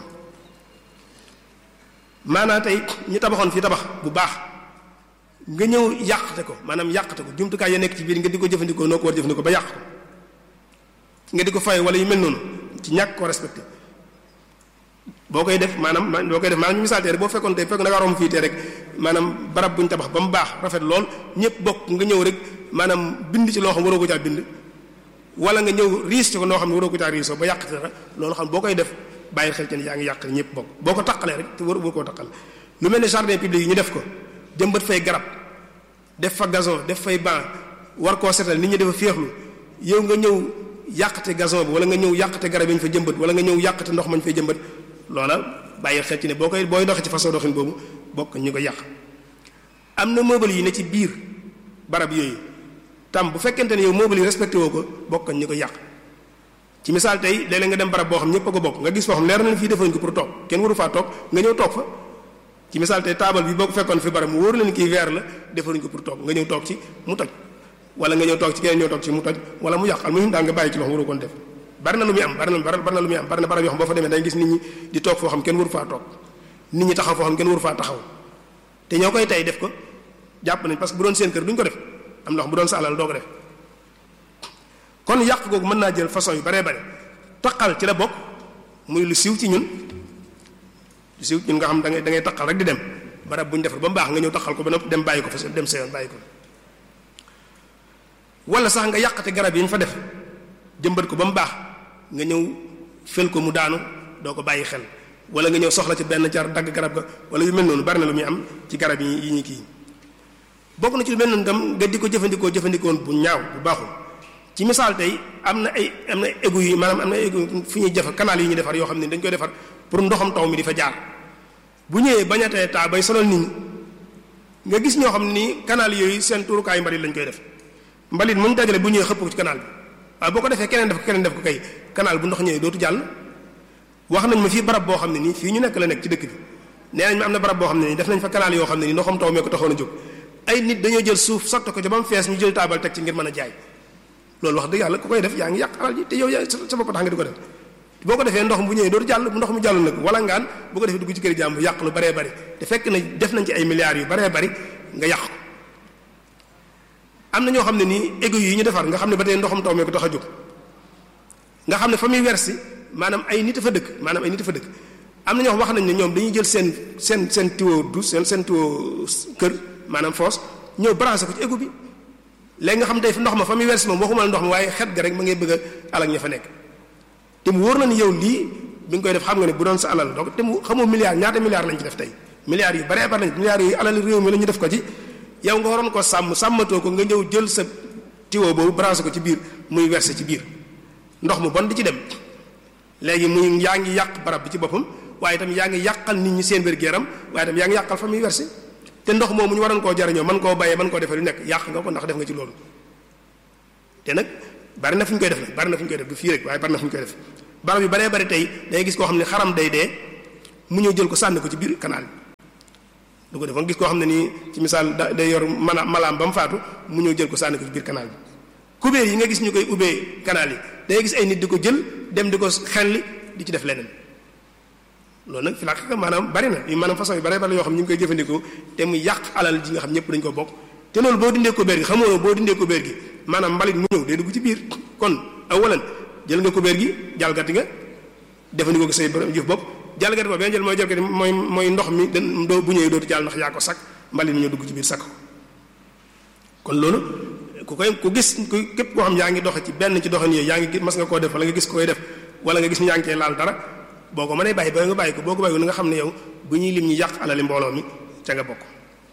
maanaa tey ñu tabaxoon fii tabax bu baax nga ñëw yàqte ko maanaam yàqte ko jumtukaay ya nekk ci biir nga di ko jëfandikoo noo ko war jëfandikoo ba yàq ko nga di ko fay wala yu mel noonu ci ñàkk ko respecté boo koy def maanaam boo koy def maanaam ñu misaal tey rek boo fekkoon tey fekk da nga romb fii tey rek maanaam barab bu ñu tabax ba mu baax rafet lool ñëpp bokk nga ñëw rek maanaam bind ci loo xam waroo ko caa bind wala nga ñëw riis ci ko noo xam ne waroo ko caa riisoo ba yàqte dara loolu xam boo koy def bàyyi xel ci ne yaa ngi yàq ñëpp bokk boo ko taqalee rek te war boo koo taqal lu mel ne jardin public yi ñu def ko jëmbat fay garab def fa gazon def fay banc war koo setal nit ñi dafa féexlu yow nga ñëw yàqate gazon bi wala nga ñëw yàqate garab yi ñu fa jëmbat wala nga ñëw yàqate ndox mañ fay jëmbat loola bàyyi xel ci ne boo koy booy doxee ci façon doxin boobu bokk ñu ko yàq am na meuble yi ne ci biir barab yooyu tam bu fekkente ne yow meuble yi respecté woo ko bokk ñu ko yàq ci misaal tey léeg-léeg nga dem barab boo xam ñëpp a ko bokk nga gis foo xam leer na fii defañ ko pour toog kenn waru faa toog nga ñëw toog fa ci misaal tey taabal bi boo ko fekkoon fi barab mu wóor leen kii verre la defaruñ ko pour toog nga ñëw toog ci mu toj wala nga ñëw toog ci keneen ñëw toog ci mu toj wala mu yàq al muhim daal nga bàyyi ci loxo waru koon def bari na lu muy am bari na bari na lu muy am bari na barab yoo xam boo fa demee day gis nit ñi di toog foo xam kenn waru faa toog nit ñi taxaw foo xam kenn waru faa taxaw te ñoo koy tey def ko jàpp nañ parce que bu doon seen kër duñ ko def am na wax bu doon sa alal doo ko def kon yàq googu mën naa jël façon yu baree bare taqal ci la bokk muy lu siiw ci ñun lu siiw ñun nga xam da ngay da ngay taqal rek di dem barab bu ñu defar ba mu baax nga ñëw taqal ko ba dem bàyyi ko fa dem sa yoon bàyyi ko wala sax nga yàqate garab yi ñu fa def jëmbat ko ba mu baax nga ñëw fel ko mu daanu doo ko bàyyi xel wala nga ñëw soxla ci benn car dagg garab ga wala yu mel noonu bari na lu muy am ci garab yi yi ñu kii bokk na ci lu mel noonu tam nga di ko jëfandikoo jëfandikoon bu ñaaw bu baaxul ci misaal tey am na ay am na égout yi maanaam am na égout fu ñuy defar canal yi ñuy defar yoo xam ne dañ koy defar pour ndoxam taw mi di fa jaar bu ñëwee bañatee taa bay sonal nit ñi nga gis ñoo xam ni canal yooyu seen tuurukaayu mbalit lañ koy def mbalit mu ñu dajale bu ñëwee xëpp ko ci canal bi waaye boo ko defee keneen def ko keneen def ko kay canal bu ndox ñëwee dootu jàll wax nañ ma fii barab boo xam ne nii fii ñu nekk la nekk ci dëkk bi nee nañ ma am na barab boo xam ne nii def nañ fa canal yoo xam ne nii ndoxam taw mee ko taxoon a jóg ay nit dañoo jël suuf sotti ko ca ba mu fees ñu jël taabal teg ci ngir mën a jaay loolu wax dëgg yàlla ku koy def yaa ngi yàq alal ji te yow yaa sa bopp tax nga di ko def boo ko defee ndox bu ñëwee dootu jàll bu ndox mu jàll nag wala ngaan bu ko defee dugg ci kër jàmm yàq lu baree bari te fekk na def nañ ci ay milliards yu baree bari nga yàq ko am na ñoo xam ne nii égout yi ñu defar nga xam ne ba tey ndoxam taw mee ko tax a jóg nga xam ne fa muy wersi maanaam ay nit a fa dëkk maanaam ay nit a fa dëkk am na ñoo wax nañ ne ñoom dañuy jël seen seen seen tuyau du seen seen tuyau kër maanaam foos ñëw branché ko ci égout bi léegi nga xam tey ndox ma fa muy wersi moom waxuma la ndox ma waaye xet ga rek ma ngay bëgg a alal ña fa nekk te mu wóor na ni yow lii bi nga koy def xam nga ne bu doon sa alal donc te mu xamoo milliards ñaata milliards lañ ci def tey milliards yu baree bari lañ milliards yu alal réew mi la ñu def ko ci yow nga waroon ko sàmm sàmmatoo ko nga ñëw jël sa tuyau boobu branché ko ci biir muy versé ci biir ndox mu bon di ci dem léegi muy yaa ngi yàq barab bi ci boppam waaye itam yaa ngi yàqal nit ñi seen wér-gu-yaram waaye itam yaa ngi yàqal fa muy versé te ndox moomu ñu waroon koo jariñoo mën koo bayee mën koo defee lu nekk yàq nga ko ndax def nga ci loolu te nag bari na fu ñu koy def nag bari na fu ñu koy def du fii rek waaye bari na fu ñu koy def barab yu baree bari tey day gis koo xam ne xaram day dee mu ñëw jël ko sànni ko ci biir canal bi du ko def nga gis koo xam ne nii ci misaal da day yor mala malaam ba mu faatu mu ñëw jël ko sànni ko ci biir canal bi kubéer yi nga gis ñu koy ubbee canal yi day gis ay nit di ko jël dem di ko xelli di ci def leneen loolu nag fi la maanaam bari na yu maanaam façon yu bari bari yoo xam ñu ngi koy jëfandikoo te mu yàq alal ji nga xam ñëpp dañu ko bokk te loolu boo dindee kubéer gi xamoo boo dindee kubéer gi maanaam mbalit mu ñëw day dugg ci biir kon awalan jël nga kubéer gi jalgati nga jëfandikoo ko say jëf bopp jalgati boobu benn jël mooy jalgati mooy mooy ndox mi dan doo bu ñëwee dootu jàll ndax yaa ko sakk mbalit mi ñëw dugg ci biir sakk ko kon loolu ku koy ku gis ku képp koo xam yaa ngi doxe ci benn ci doxin yooyu yaa ngi mas nga koo def wala nga gis koy def wala nga gis ñu yaa ngi cee laal dara boo ko mënee bàyyi ba nga bàyyi ko boo ko bàyyi ko nga xam ne yow bu ñuy lim ñu yàq alali mbooloo mi ca nga bokk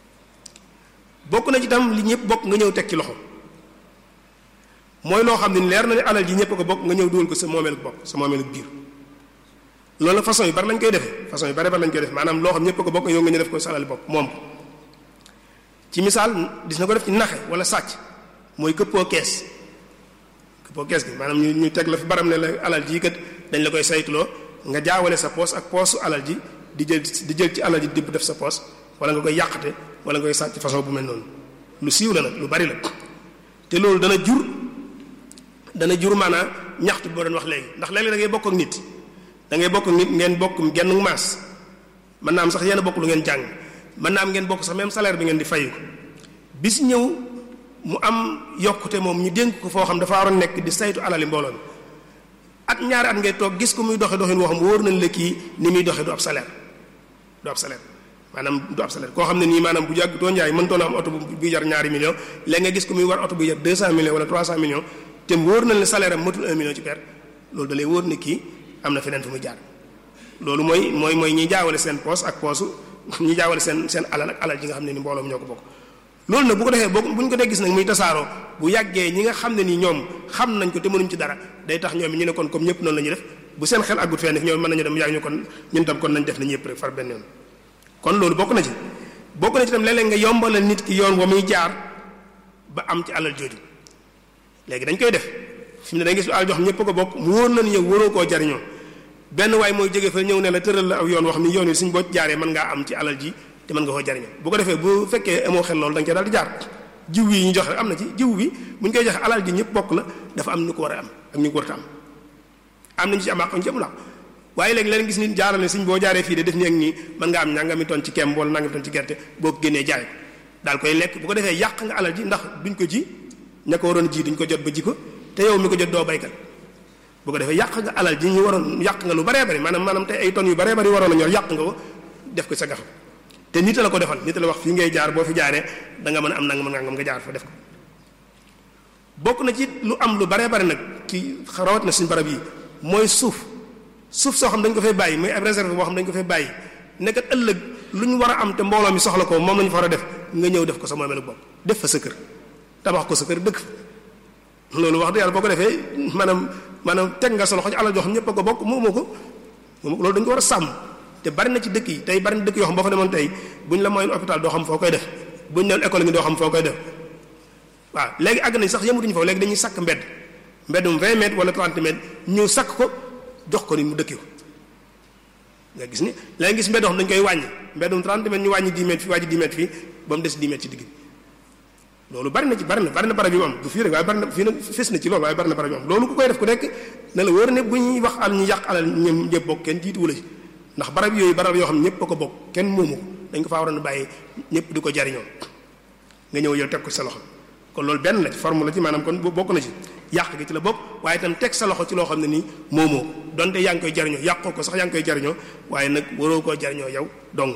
bokk na ci tam li ñëpp bokk nga ñëw teg ci loxo mooy loo xam ne leer na ne alal ji ñëpp ko bokk nga ñëw dugal ko sa moomeelu bopp sa moomeelu biir loolu nag façon yu bari lañ koy defee façon yu bari bari lañ koy def maanaam loo xam ñëpp ko bokk yow nga ñu def ko sa alali bopp moom ko ci misaal gis na ko def ci naxe wala sàcc mooy këppoo kees këppoo kees gi maanaam ñu ñu teg la fi baram ne la alal ji kat dañ la koy saytuloo nga jaawale sa poos ak poosu alal ji di jël di jël ci alal ji dibb def sa poos wala nga koy yàqate wala nga koy sàcc façon bu mel noonu lu siiw la nag lu bari la te loolu dana jur dana jur maanaam ñaxtu boo doon wax léegi ndax léeg-léeg da ngay bokk ak nit da ngay bokk ak nit ngeen bokk genn maas mën naa am sax yéen a bokk lu ngeen jàng mën naa am ngeen bokk sax même salaire bi ngeen di fayu bis ñëw mu am yokkute moom ñu dénk ko foo xam dafa waroon nekk di saytu alali mbooloo mi at ñaari at ngay toog gis ko muy doxe doxin woo xam wóor nañ la kii ni muy doxe du ab salaire du ab salaire maanaam du ab salaire koo xam ne nii maanaam bu jàgg too njaay mëntoon a am oto bu jar ñaari millions léegi nga gis ko muy war oto bu jar 200 millions wala 300 millions te wóor nañ la salaire am matul 1 million ci per loolu da lay wóor ne kii am na feneen fu muy jaar loolu mooy mooy mooy ñi jaawale seen poos ak poosu ñi jaawale seen seen alal ak alal ji nga xam ne ni mbooloo mi ñoo ko bokk loolu nag bu ko defee boo bu ñu ko dee gis nag muy tasaaroo bu yàggee ñi nga xam ne ni ñoom xam nañ ko te mënuñ ci dara day tax ñoom ñu ne kon comme ñëpp noonu la ñuy def bu seen xel àggut fenn ñoom mën nañu dem yàgg ñu kon ñun tam kon nañ def na ñëpp rek far benn yoon kon loolu bokk na ci bokk na ci tam léeg-léeg nga yombalal nit ki yoon wa muy jaar ba am ci alal jooju léegi dañ koy def fi mu ne dañ gis alal joo xam ñëpp ko bokk mu wóor na ni yow waroo koo jariñoo benn waay mooy jóge fa ñëw ne la tëral la aw yoon wax ni yoon wi suñ boo jaaree mën ngaa am ci alal ji te mën nga koo jariñoo bu ko defee bu fekkee amoo xel loolu da nga cee daal di jaar jiw yi ñu joxe am na ci jiw bi bu ñu koy joxe alal ji ñëpp bokk la dafa am ñu ko war a am ak ñu ko war a am am nañu ci am ak ñu ci amul waaye léegi leen gis nit jaaral ne suñ boo jaaree fii de def ni ak nii mën nga am nangami ton ci kemb wala nangami ton ci gerte boo ko génnee jaay ko daal koy lekk bu ko defee yàq nga alal ji ndax duñ ko ji ña ko waroon ji duñ ko jot ba ji ko te yow mi ko jot doo baykat bu ko defee yàq nga alal ji ñu waroon yàq nga lu baree bari maanaam maanaam tey ay tonnes yu baree bari waroon a ñor yàq nga ko def ko sa gafa te nit la ko defal nit la wax fii ngay jaar boo fi jaaree da nga mën a am nangam nangam nga jaar fa def ko bokk na ci lu am lu baree bari nag ci rawat na suñu barab yi mooy suuf suuf soo xam dañ ko fay bàyyi muy ab réserve boo xam dañ ko fay bàyyi nekkat ëllëg lu ñu war a am te mbooloo mi soxla ko moom la ñu fa war a def nga ñëw def ko sa moomeelu bopp def fa sa kër tabax ko sa kër dëkk fa loolu wax dëgg yàlla boo ko defee maanaam maanaam teg nga sa loxo ci alal joo xam ñëpp a ko bokk moomoo ko moomoo ko loolu dañu ko war a sàmm te bari na ci dëkk yi tey bari na dëkk yoo xam boo fa demoon tey bu ñu la mooy hôpital doo xam foo koy def bu ñu ne école ngi doo xam foo koy def waaw léegi àgg nañ sax yemutuñu foofu léegi dañuy sakk mbedd mbeddum 20 mètres wala 30 mètres ñëw sakk ko jox ko ni mu dëkki ko nga gis ni léegi gis mbedd xam dañu koy wàññi mbeddum 30 mètres ñu wàññi 10 mètres fii wàññi 10 mètres fii ba mu des 10 mètres ci digg bi loolu bari na ci bari na bari na barab yu mu am du fii rek waaye bari na fii nag fes na ci loolu waaye bari na barab yu am loolu ku koy def ku nekk ne la wóor ne bu ñuy wax al ñu yàq alal ñoom ñëpp bokk kenn jiituwu la ci ndax barab yooyu barab yoo xam ne ñëpp a ko bokk kenn moomu ko dañ ko faa waroon a bàyyi ñëpp di ko jariñoo nga ñëw yow teg ko sa loxo kon loolu benn la ci forme la ci maanaam kon bokk na ci yàq gi ci la bokk waaye itam teg sa loxo ci loo xam ne nii moomoo donte yaa ngi koy jariñoo yàqoo ko sax yaa ngi koy jariñoo waaye nag waroo koo jariñoo yow dong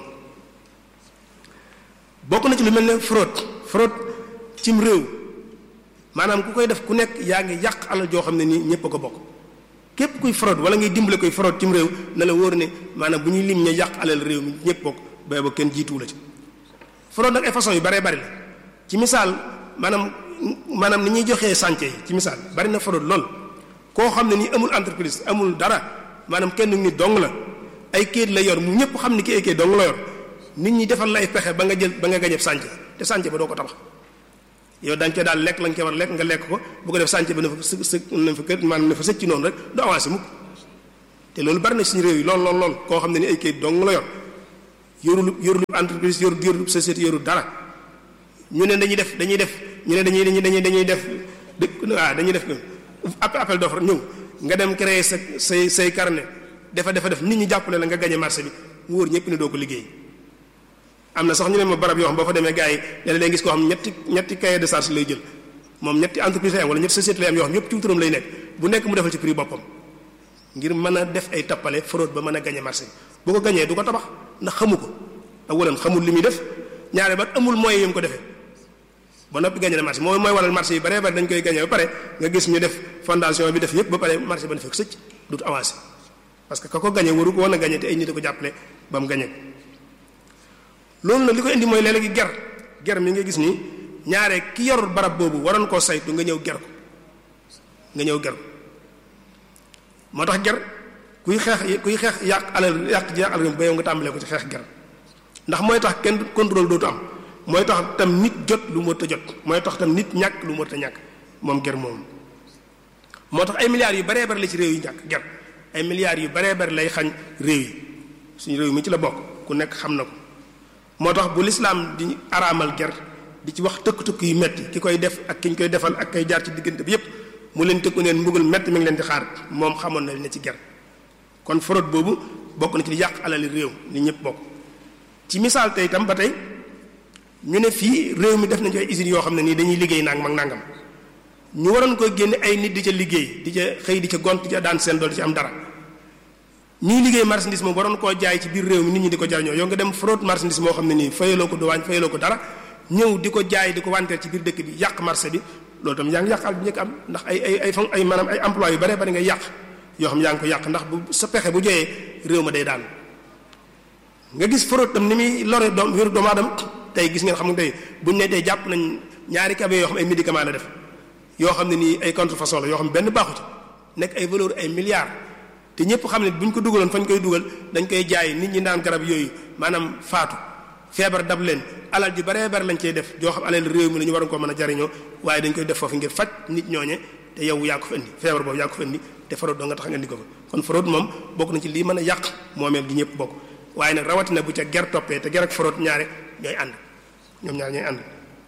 bokk na ci lu mel ne fraude fraude cim réew maanaam ku koy def ku nekk yaa ngi yàq alal joo xam ne nii ñëpp a ko bokk képp kuy fraude wala ngay dimbale koy fraude cim réew na la wóor ne maanaam bu ñuy lim ña yàq alal réew mi ñëpp bokk bay ba kenn jiituwu la ci fraude nag ay façon yu baree bari la ci misaal maanaam maanaam ni ñuy joxee chantier yi ci misaal bari na fraude lool koo xam ne nii amul entreprise amul dara maanaam kenn nit dong la ay kayit la yor mu ñëpp xam ne ki ay kayit dong la yor nit ñi defal la ay pexe ba nga jël ba nga gañeb chantier te chantier ba doo ko tabax yow dañ koy daal lekk la nga koy war lekk nga lekk ko bu ko def sànc ba na fa së së na fa kër maanaam na fa sëcc noonu rek du avancé mukk te loolu bari na suñu réew yi lool lool lool koo xam ne ni ay kayit dong la yor yorul yorul entreprise yorul yorul société yorul dara ñu ne dañuy def dañuy def ñu ne dañuy dañuy dañuy dañuy def dëkk waaw dañuy def appel appel d'offre ñëw nga dem créer sa say say carnet dafa dafa def nit ñi jàppale la nga gagné marché bi mu wóor ñëpp ne doo ko liggéey am na sax ñu ne ma barab yoo xam boo fa demee gars yi léeg-léeg gis koo xam ñetti ñetti cahier de charge lay jël moom ñetti entreprise lay am wala ñetti société lay am yoo xam yëpp ci turam lay nekk bu nekk mu defal ci prix boppam ngir mën a def ay tappale fraude ba mën a gagné marché bi bu ko gañee du ko tabax ndax xamu ko awalan xamul li muy def ñaare ba amul moyen yu mu ko defee ba noppi gagné na marché mooy mooy waral marché yi bare bare dañ koy gagné ba pare nga gis ñu def fondation bi def yëpp ba pare marché ba ne fekk sëcc dut avancé parce que ka ko gagné waru ko woon a gagné te ay nit a ko jàppale ba mu gagné loolu nag li ko indi mooy léeg-léegi ger ger mi nga gis nii ñaare ki yor barab boobu waroon koo saytu nga ñëw ger ko nga ñëw ger ko moo tax ger kuy xeex kuy xeex yàq alal yàq ji yàq alal ba yow nga tàmbalee ko ci xeex ger ndax mooy tax kenn contrôle dootu am mooy tax tam nit jot lu mu ta jot mooy tax tam nit ñàkk lu mu ta ñàkk moom ger moom moo tax ay milliards yu baree bari la ci réew yi ñàkk ger ay milliards yu baree bari lay xañ réew yi suñu réew mi ci la bokk ku nekk xam na ko moo tax bu lislaam di araamal ger di ci wax tëkk-tëkk yu metti ki koy def ak ki ñu koy defal ak kay jaar ci diggante bi yépp mu leen tëkku neen mbugal metti mi ngi leen di xaar moom xamoon na li ne ci ger kon fraude boobu bokk na ci di yàq alali réew li ñëpp bokk ci misaal tey itam ba tey ñu ne fii réew mi def nañu ay usines yoo xam ne nii dañuy liggéey nangam ak nangam ñu waroon koy génne ay nit di ca liggéey di ca xëy di ca gont di ca daan seen dool di ci am dara ñuy liggéey marchandise moom waroon koo jaay ci biir réew mi nit ñi di ko jariñoo yow nga dem fraude marchandise moo xam ne nii fayaloo ko duwaañ fayaloo ko dara ñëw di ko jaay di ko wanteer ci biir dëkk bi yàq marché bi loolu tam yaa ngi yàqal bi njëkk am ndax ay ay ay fon ay maanaam ay emploi yu bare bari nga yàq yoo xam yaa ngi ko yàq ndax bu sa pexe bu joyee réew ma day daan nga gis fraude tam ni muy lore doom wéru doomu aadama tey gis ngeen xam nga tey buñ ne tey jàpp nañ ñaari cabe yoo xam ay médicament la def yoo xam ne nii ay contrefaçon la yoo xam ne benn baaxu ci nekk ay valeur ay milliards te ñëpp xam ne bu ñu ko dugaloon fañ koy dugal dañ koy jaay nit ñi naan garab yooyu maanaam faatu feebar dab leen alal ji baree bari lañ cey def joo xam alal réew mi la ñu waroon ko mën a jariñoo waaye dañ koy def foofu ngir faj nit ñooñe te yow yaa ko fa indi feebar boobu yaa ko fa indi te fraude doo nga tax nga indi ko fa kon fraude moom bokk na ci lii mën a yàq moomeel gi ñëpp bokk waaye nag rawatina bu ca ger toppee te ger ak fraude ñaare ñooy ànd ñoom ñaar ñooy ànd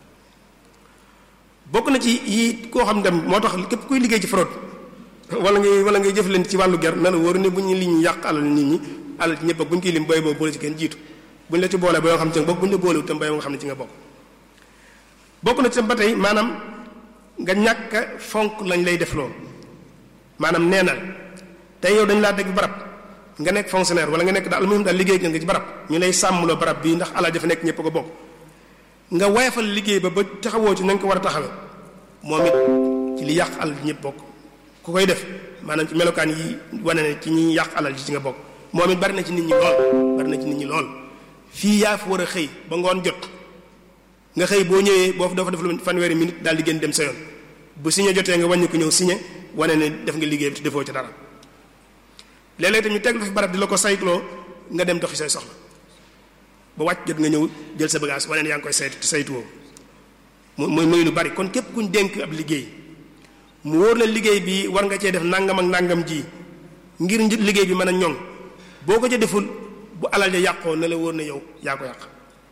bokk na ci yi koo xam dem moo tax képp kuy liggéey ci fraude wala ngay wala ngay jëf leen ci wàllu ger na la wóor ne bu ñu li ñu yàq alal nit ñi alal ci ñëpp ak bu ñu koy lim booy boobu boole ci kenn jiitu bu ñu la ci boolee ba nga xam ci nga bokk bu ñu la boolewul tam bay nga xam ne ci nga bokk bokk na ci tam ba tey maanaam nga ñàkk fonk lañ lay def loolu maanaam neenal tey yow dañ laa teg barab nga nekk fonctionnaire wala nga nekk daal almuhim daal liggéey nga ci barab ñu lay sàmmloo barab bii ndax alal dafa nekk ñëpp ko bokk nga woyafal liggéey ba ba taxawoo ci na nga ko war a taxawee moom it ci li yàq alal ji ñëpp bokk ku koy def maanaam ci melokaan yi wane ne ci ñi yàq alal ji ci nga bokk moom it bari na ci nit ñi lool bari na ci nit ñi lool fii yaa fi war a xëy ba ngoon jot nga xëy boo ñëwee boo dafa def lu fanweeri minute daal di génn dem sa yoon bu signé jotee nga wàññi ko ñëw signé wane ne def nga liggéey bi te defoo ci dara léeg-léeg tamit teg la fi barab di la ko saytloo nga dem doxi say soxla ba wàcc jot nga ñëw jël sa bagage wane ne yaa ngi koy saytu te saytuwoo muy muy lu bari kon képp kuñ dénk ab liggéey mu wóor la liggéey bi war nga cee def nangam ak nangam ji ngir liggéey bi mën a ñoŋ boo ko ca deful bu alal ja yàqoo na la wóor na yow yaa ko yàq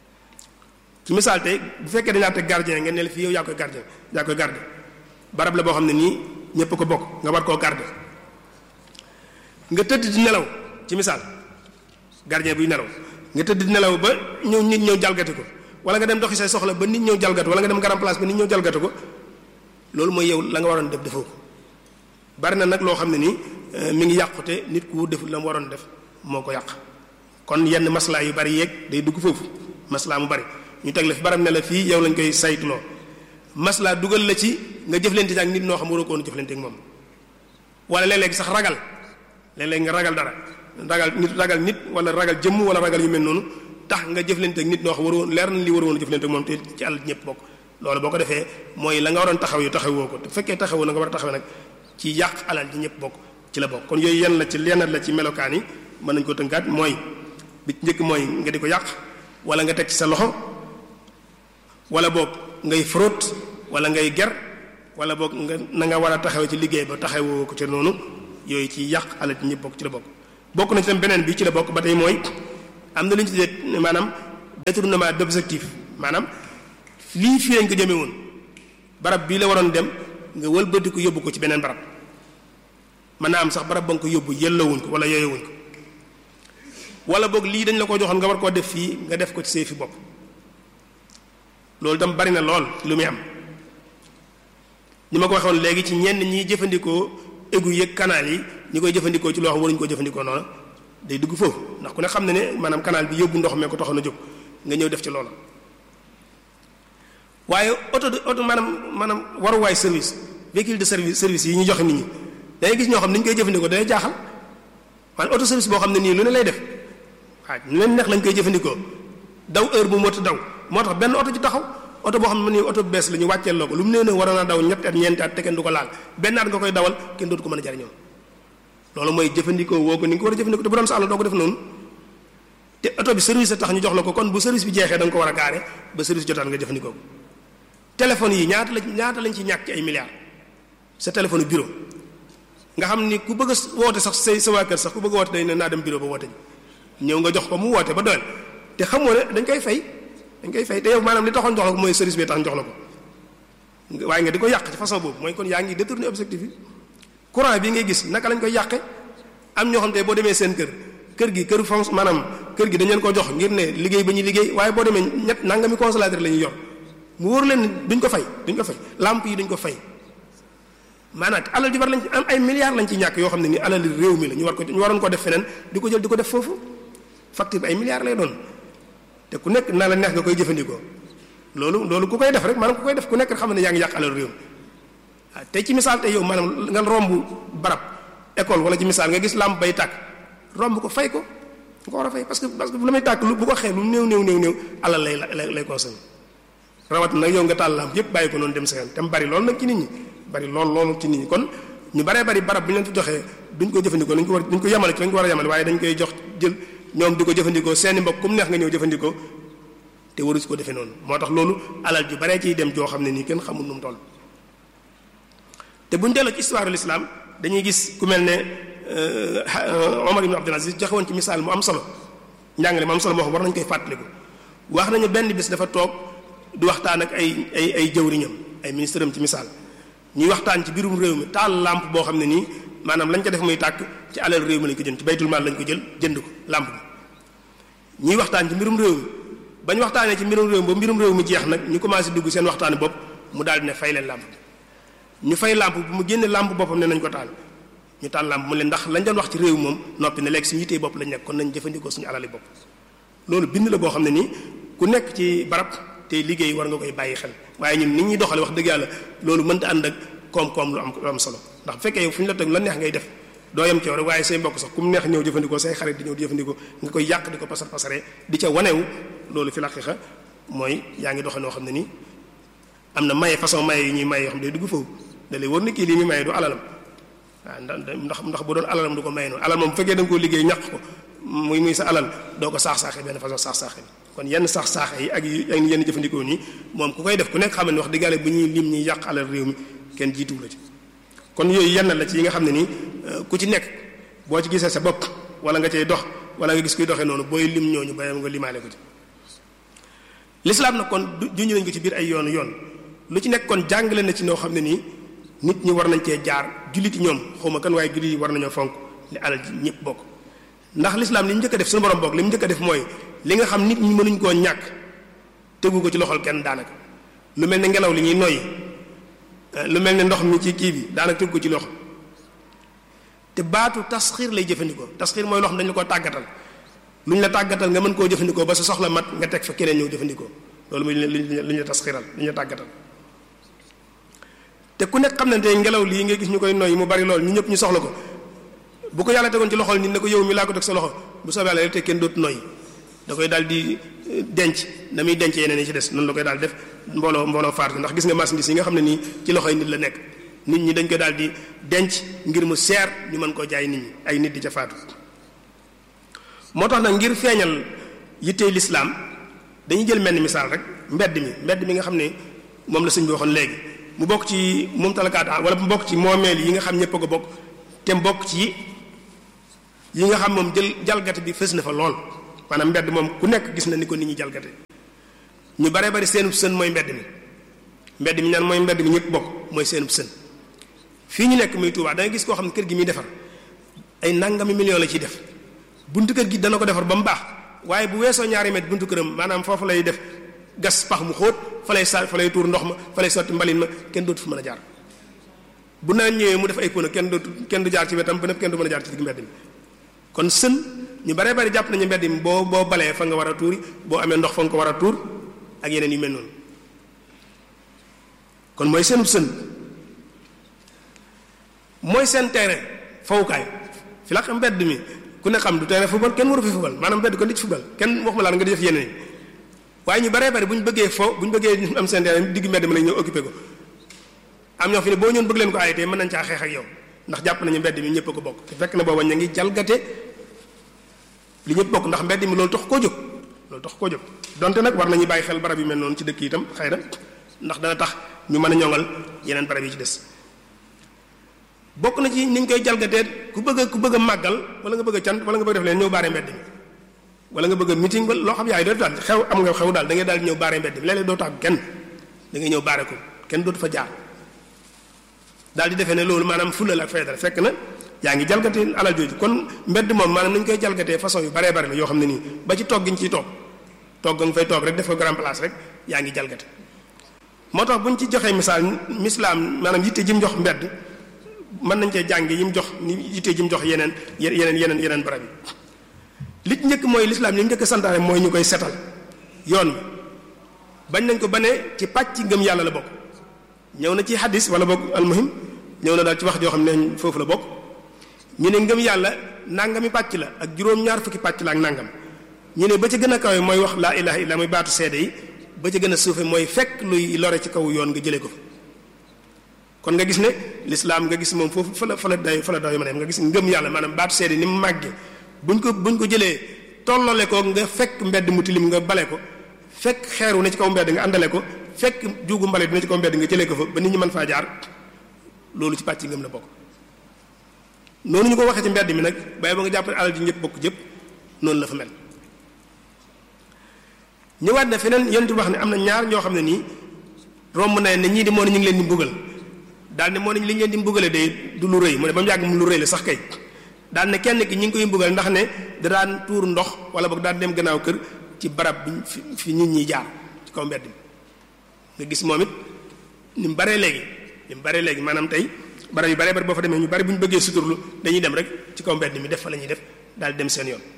ci misaal tey bu fekkee dañaa teg gardien ngeen ne la fii yow yaa koy gardien yaa koy garde barab la boo xam ne nii ñépp ko bokk nga war koo garde nga tëdd di nelaw ci misaal gardien buy nelaw nga tëdd di nelaw ba ñëw nit ñëw jalgati ko wala nga dem doxi say soxla ba nit ñëw jalgati wala nga dem garam place ba nit ñëw jalgati ko loolu mooy yow la nga waroon def defoo ko bari na nag loo xam ne nii mi ngi yàqute nit ku deful la mu waroon def moo ko yàq kon yenn maslaa yu bari yeeg day dugg foofu maslaa mu bari ñu teg la fi baram ne la fii yow lañ koy saytuloo maslaa dugal la ci nga jëflante ak nit noo xam waroo ko woon jëflante ak moom wala léeg-léeg sax ragal léeg-léeg nga ragal dara ragal nit ragal nit wala ragal jëmm wala ragal yu mel noonu tax nga jëflante ak nit noo xam waroo leer na li waroo woon jëflante ak moom te ci àll ñëpp bokk loolu boo ko defee mooy la nga waroon taxaw yu taxawoo ko te fekkee taxawoo na nga war a taxawee nag ci yàq alal ji ñëpp bokk ci la bokk kon yooyu yenn la ci lenn la ci melokaan yi mën nañu ko tënkaat mooy bi ci njëkk mooy nga di ko yàq wala nga teg ci sa loxo wala boog ngay fraude wala ngay ger wala boog nga na nga war a taxaw ci liggéey ba taxawoo ko ci noonu yooyu ci yàq alal ci ñëpp bokk ci la bokk bokk na ci tam beneen bi ci la bokk ba tey mooy am na lu ñu tuddee maanaam détournement d'objectif maanaam lii fii lañ ko jëmee woon barab bii la waroon dem nga wëlbati ko yóbbu ko ci beneen barab mën naa am sax barab ba nga ko yóbbu yellawuñ ko wala yooyowuñ ko wala boog lii dañ la ko joxoon nga war koo def fii nga def ko ci say fi bopp loolu tam bari na lool lu muy am ni ma ko waxoon léegi ci ñenn ñi jëfandikoo égout yeeg canal yi ñi koy jëfandikoo ci loo xam waruñu ko jëfandikoo noonu day dugg foofu ndax ku ne xam ne ne maanaam canal bi yóbbu ndox mee ko taxoon a jóg nga ñëw def ci loola waaye auto de auto maanaam maanaam waruwaay service véhicule de service service yi ñu joxe nit ñi dangay gis ñoo xam ni ñu koy jëfandikoo day jaaxal maanaam auto service boo xam ne nii lu ne lay def waaw ñu leen neex lañ koy jëfandikoo daw heure bu mot daw moo tax benn oto ci taxaw oto boo xam ne nii oto bu bees la ñu wàcceel loo ko lu mu nee ne waroon a daw ñetti at ñeenti at te kenn du ko laal benn at nga koy dawal kenn dootu ko mën a jariñoo loolu mooy jëfandikoo woo ko ni nga ko war a jëfandikoo te bu doon sa àll doo ko def noonu te oto bi service a tax ñu jox la ko kon bu service bi jeexee da nga ko war a gaare ba service jotaat nga jëfandikoo ko téléphone yi ñaata la ñaata lañ ci ñàkk ci ay milliards sa téléphone bureau nga xam ni ku bëgg a woote sax say sa waa kër sax ku bëgg a woote day ne naa dem bureau ba woote ñëw nga jox ko mu woote ba doyal te xamoo ne dañ koy fay dañ koy fay te yow maanaam li taxoon jox la ko mooy service bi tax jox la ko waaye nga di ko yàq ci façon boobu mooy kon yaa ngi détourner objectif yi courant bi ngay gis naka lañ koy yàqe am ñoo xam te boo demee seen kër kër gi kër fonce maanaam kër gi dañ leen ko jox ngir ne liggéey ba ñuy liggéey waaye boo demee ñett nangami consommateur la ñuy yor mu wóor leen duñ ko fay duñ ko fay lampe yi duñ ko fay maanaam alal ji war lañ ci am ay milliards lañ ci ñàkk yoo xam ne ni alal réew mi la ñu war ko ñu waroon ko def feneen di ko jël di ko def foofu facture bi ay milliards lay doon te ku nekk na la neex nga koy jëfandikoo loolu loolu ku koy def rek maanaam ku koy def ku nekk xam ne yaa ngi yàq alal réew mi waaw tey ci misaal tey yow maanaam nga romb barab école wala ci misaal nga gis lampe bay tàkk romb ko fay ko nga ko war a fay parce que parce que lu may tàkk lu bu ko xee lu néew néew néew néew alal lay lay lay consommé rawat nag yow nga taal lampe yépp bàyyi ko noonu dem sa yoon te mu bari loolu nag ci nit ñi bari lool loolu ci nit ñi kon ñu baree bari barab bu ñu leen fi joxee duñ ko jëfandikoo dañ ko war duñ ko yemale ci dañ ko war a yemale waaye dañ koy jox jël ñoom di ko jëfandikoo seeni mbokk comme neex nga ñëw jëfandikoo te waru si ko defee noonu moo tax loolu alal ju baree ciy dem joo xam ne nii kenn xamul nu mu toll te buñ delloo ci histoire l'islam dañuy gis ku mel ne Omar ibn Abdul Aziz joxe woon ci misaal mu am solo njàngale mu am solo moo xam war nañu koy fàttaliku wax nañu benn bis dafa toog di waxtaan ak ay ay ay jëwriñam ay ministre am ci misaal ñuy waxtaan ci biirum réew mi taal lampe boo xam ne nii maanaam lañ ko def muy tàkk ci alal réew mi lañ ko jënd ci baytul maal lañ ko jël jënd ko lampe bi ñuy waxtaan ci mbirum réew mi bañ waxtaanee ci mbirum réew mi ba mbirum réew mi jeex nag ñu commencé dugg seen waxtaani bopp mu daal di ne fay leen lampe bi ñu fay lampe bu mu génne lampe boppam ne nañ ko taal ñu taal lampe mu leen ndax lañ doon wax ci réew moom noppi ne léegi suñu yitee bopp lañ nekk kon nañ jëfandikoo suñu alali bopp loolu bind la boo xam ne nii ku nekk ci barab tey liggéey war nga koy bàyyi xel waaye ñun nit ñuy doxale wax dëgg yàlla loolu mënta ànd ak koom-koom lu am lu am solo ndax bu fekkee yow fu ñu la teg la neex ngay def doo yem ci yow rek waaye say mbokk sax ku mu neex ñëw jëfandikoo say xarit di ñëw jëfandikoo nga koy yàq di ko pasar pasaree di ca wanewu loolu fi la xeexa mooy yaa ngi doxee noo xam ne nii am na maye façon maye yu ñuy maye yoo xam ne day dugg foofu da lay wóor ni kii lii muy maye du alalam waaw ndax ndax bu doon alalam du ko maye noonu alal moom bu fekkee da nga koo liggéey ñàq ko muy muy sa alal doo ko saax-saaxee benn façon saax-saaxee kon yenn sax saaxe yi ak yenn jëfandikoo nii moom ku koy def ku nekk xam ne wax dëgg yàlla bu ñuy lim ñuy yàq alal réew mi kenn jiituwu la ci kon yooyu yenn la ci yi nga xam ne nii ku ci nekk boo ci gisee sa bopp wala nga cay dox wala nga gis kuy doxee noonu booy lim ñooñu bayam nga limaale ko ci lislaam nag kon juñu nañ ko ci biir ay yoonu yoon lu ci nekk kon jàngale na ci noo xam ne nii nit ñi war nañ cee jaar julliti ñoom xawma kan waaye jullit yi war nañoo fonk li alal ji ñëpp bokk ndax lislaam li mu njëkk a def suñu borom bokk li mu njëkk a def mooy li nga xam nit ñi mënuñ koo ñàkk tegu ko ci loxol kenn daanaka lu mel ne ngelaw li ñuy noyyi lu mel ne ndox mi ci kii bi daanaka tegu ko ci loxo te baatu tasxiir lay jëfandikoo tasxiir mooy loo xam dañu ko tàggatal lu ñu la tàggatal nga mën koo jëfandikoo ba sa soxla mat nga teg fa keneen ñëw jëfandikoo loolu muy lu ñu la tasxiiral lu ñu la tàggatal te ku nekk xam ne tey ngelaw lii nga gis ñu koy noyyi mu bari lool ñu ñëpp ñu soxla ko bu ko yàlla tegoon ci loxol nit ne ko yow mi laa ko teg sa loxo bu soobee yàlla te kenn dootu noyyi da koy daal di denc na muy denc yeneen yi ci des noonu la koy daal def mbooloo mbooloo faat ndax gis nga marchandise yi nga xam ne nii ci loxoy nit la nekk nit ñi dañ koy daal di denc ngir mu seer ñu mën koo jaay nit ñi ay nit di ca faatu moo tax nag ngir feeñal yittey lislaam dañuy jël mel ni misaal rek mbedd mi mbedd mi nga xam ne moom la sëñ bi waxoon léegi mu bokk ci moom talakaat wala mu bokk ci moomeel yi nga xam ñëpp a ko bokk te mu bokk ci yi nga xam moom jël jalgate bi fës na fa lool maanaam mbedd moom ku nekk gis na ni ko nit ñi jalgate ñu bare bari seenub sën mooy mbedd mi mbedd mi ñaan mooy mbedd mi ñëpp bokk mooy seenub sën fii ñu nekk muy Tuubaa da nga gis koo xam ne kër gi muy defar ay nangami million la ciy def buntu kër gi dana ko defar ba mu baax waaye bu weesoo ñaari mètre buntu këram maanaam foofu lay def gas pax mu xóot fa lay sa fa lay tuur ndox ma fa lay sotti mbalin ma kenn dootu fu mën a jaar bu naan ñëwee mu def ay pono kenn dootu kenn du jaar ci wetam ba nëpp kenn du mën a jaar ci digg mbedd mi kon sën ñu bare bari jàpp nañu mbedd mi boo boo balee fa nga war a tuuri boo amee ndox fa nga ko war a tuur ak yeneen yu mel noonu kon mooy seenub sën mooy seen terrain fawukaay fi la xam mbedd mi ku ne xam du terrain football kenn waru fi football maanaam mbedd kon di ci football kenn waxuma laa nga di def yeneen waaye ñu baree bari bu ñu bëggee fo bu ñu bëggee am seen terrain digg mbedd mi lañ ñëw occupé ko am ñoo fi ne boo ñoon bëgg leen ko arrêté mën nañ caa xeex ak yow ndax jàpp nañu mbedd mi ñëpp a ko bokk te fekk na booba ñu ngi jalgate li ñëpp bokk ndax mbedd mi loolu tax koo jóg loolu tax koo jóg donte nag war nañu bàyyi xel barab yu mel noonu ci dëkk yi itam xëy na ndax dana tax ñu mën a ñoŋal yeneen barab yi ci des bokk na ci ni ñu koy jalgatee ku bëgg a ku bëgg a màggal wala nga bëgg a cant wala nga bëgg def leen ñëw baare mbedd mi wala nga bëgg a meeting wala loo xam yaay doo daal xew am nga xew daal da ngay daal ñëw baare mbedd mi léeg-léeg doo tax kenn da ngay ñëw baare ko kenn dootu fa jaar daal di defee ne loolu maanaam fulal ak fayda fekk na yaa ngi jalgate alal jooju kon mbedd moom maanaam nañu koy jalgatee façon yu baree bari la yoo xam ne nii ba ci toog gi ñu ciy toog toog nga fay toog rek def ko grand place rek yaa ngi jalgate moo tax bu ñu ci joxee misaal mislaam maanaam yitte ji mu jox mbedd mën nañ cee jànge yi mu jox ni yitte ji mu jox yeneen yeneen yeneen yeneen barab yi li ci njëkk mooy lislaam li mu njëkk santaane mooy ñu koy setal yoon wi bañ nañ ko ba ne ci pàcc ngëm yàlla la bokk ñëw na ci hadis wala bokk almuhim ñëw na daal ci wax joo xam ne foofu la bokk ñu ne ngëm yàlla nangami pàcc la ak juróom-ñaar fukki pàcc la ak nangam ñu ne ba ci gën a kawe mooy wax laa ilaha illa mooy baatu seede yi ba ci gën a suufe mooy fekk luy lore ci kaw yoon nga jëlee ko fa kon nga gis ne lislaam nga gis moom foofu fa la fa la day fa la day ma nga gis ngëm yàlla maanaam baatu seede ni mu màggee buñ ko buñ ko jëlee tollole ko nga fekk mbedd mu tilim nga bale ko fekk xeeru ne ci kaw mbedd nga àndale ko fekk juugu mbale dina ci kaw mbedd nga jëlee ko fa ba nit ñi mën faa jaar loolu ci pàcc ngëm la bokk noonu ñu ko waxee ci mbedd mi nag bàyyi ba nga jàpp ne alal ji ñëpp bokk jëpp noonu la fa mel ñëwaat na feneen yonent bi wax ne am na ñaar ñoo xam ne nii romb na ne ñii di moo ne ñu ngi leen di mbugal daal ne moo ne li ñu leen di mbugale day du lu rëy mu ne ba mu yàgg mu lu rëy la sax kay daal ne kenn ki ñi ngi koy mbugal ndax ne da daan tuur ndox wala boog daan dem gannaaw kër ci barab bi fi fi nit ñi jaar ci kaw mbedd mi nga gis moom it ni mu baree léegi ni mu baree léegi maanaam tey barab yu baree bari boo fa demee ñu bari bu ñu bëggee suturlu dañuy dem rek ci kaw mbedd mi def fa la ñuy def daal di dem seen yoon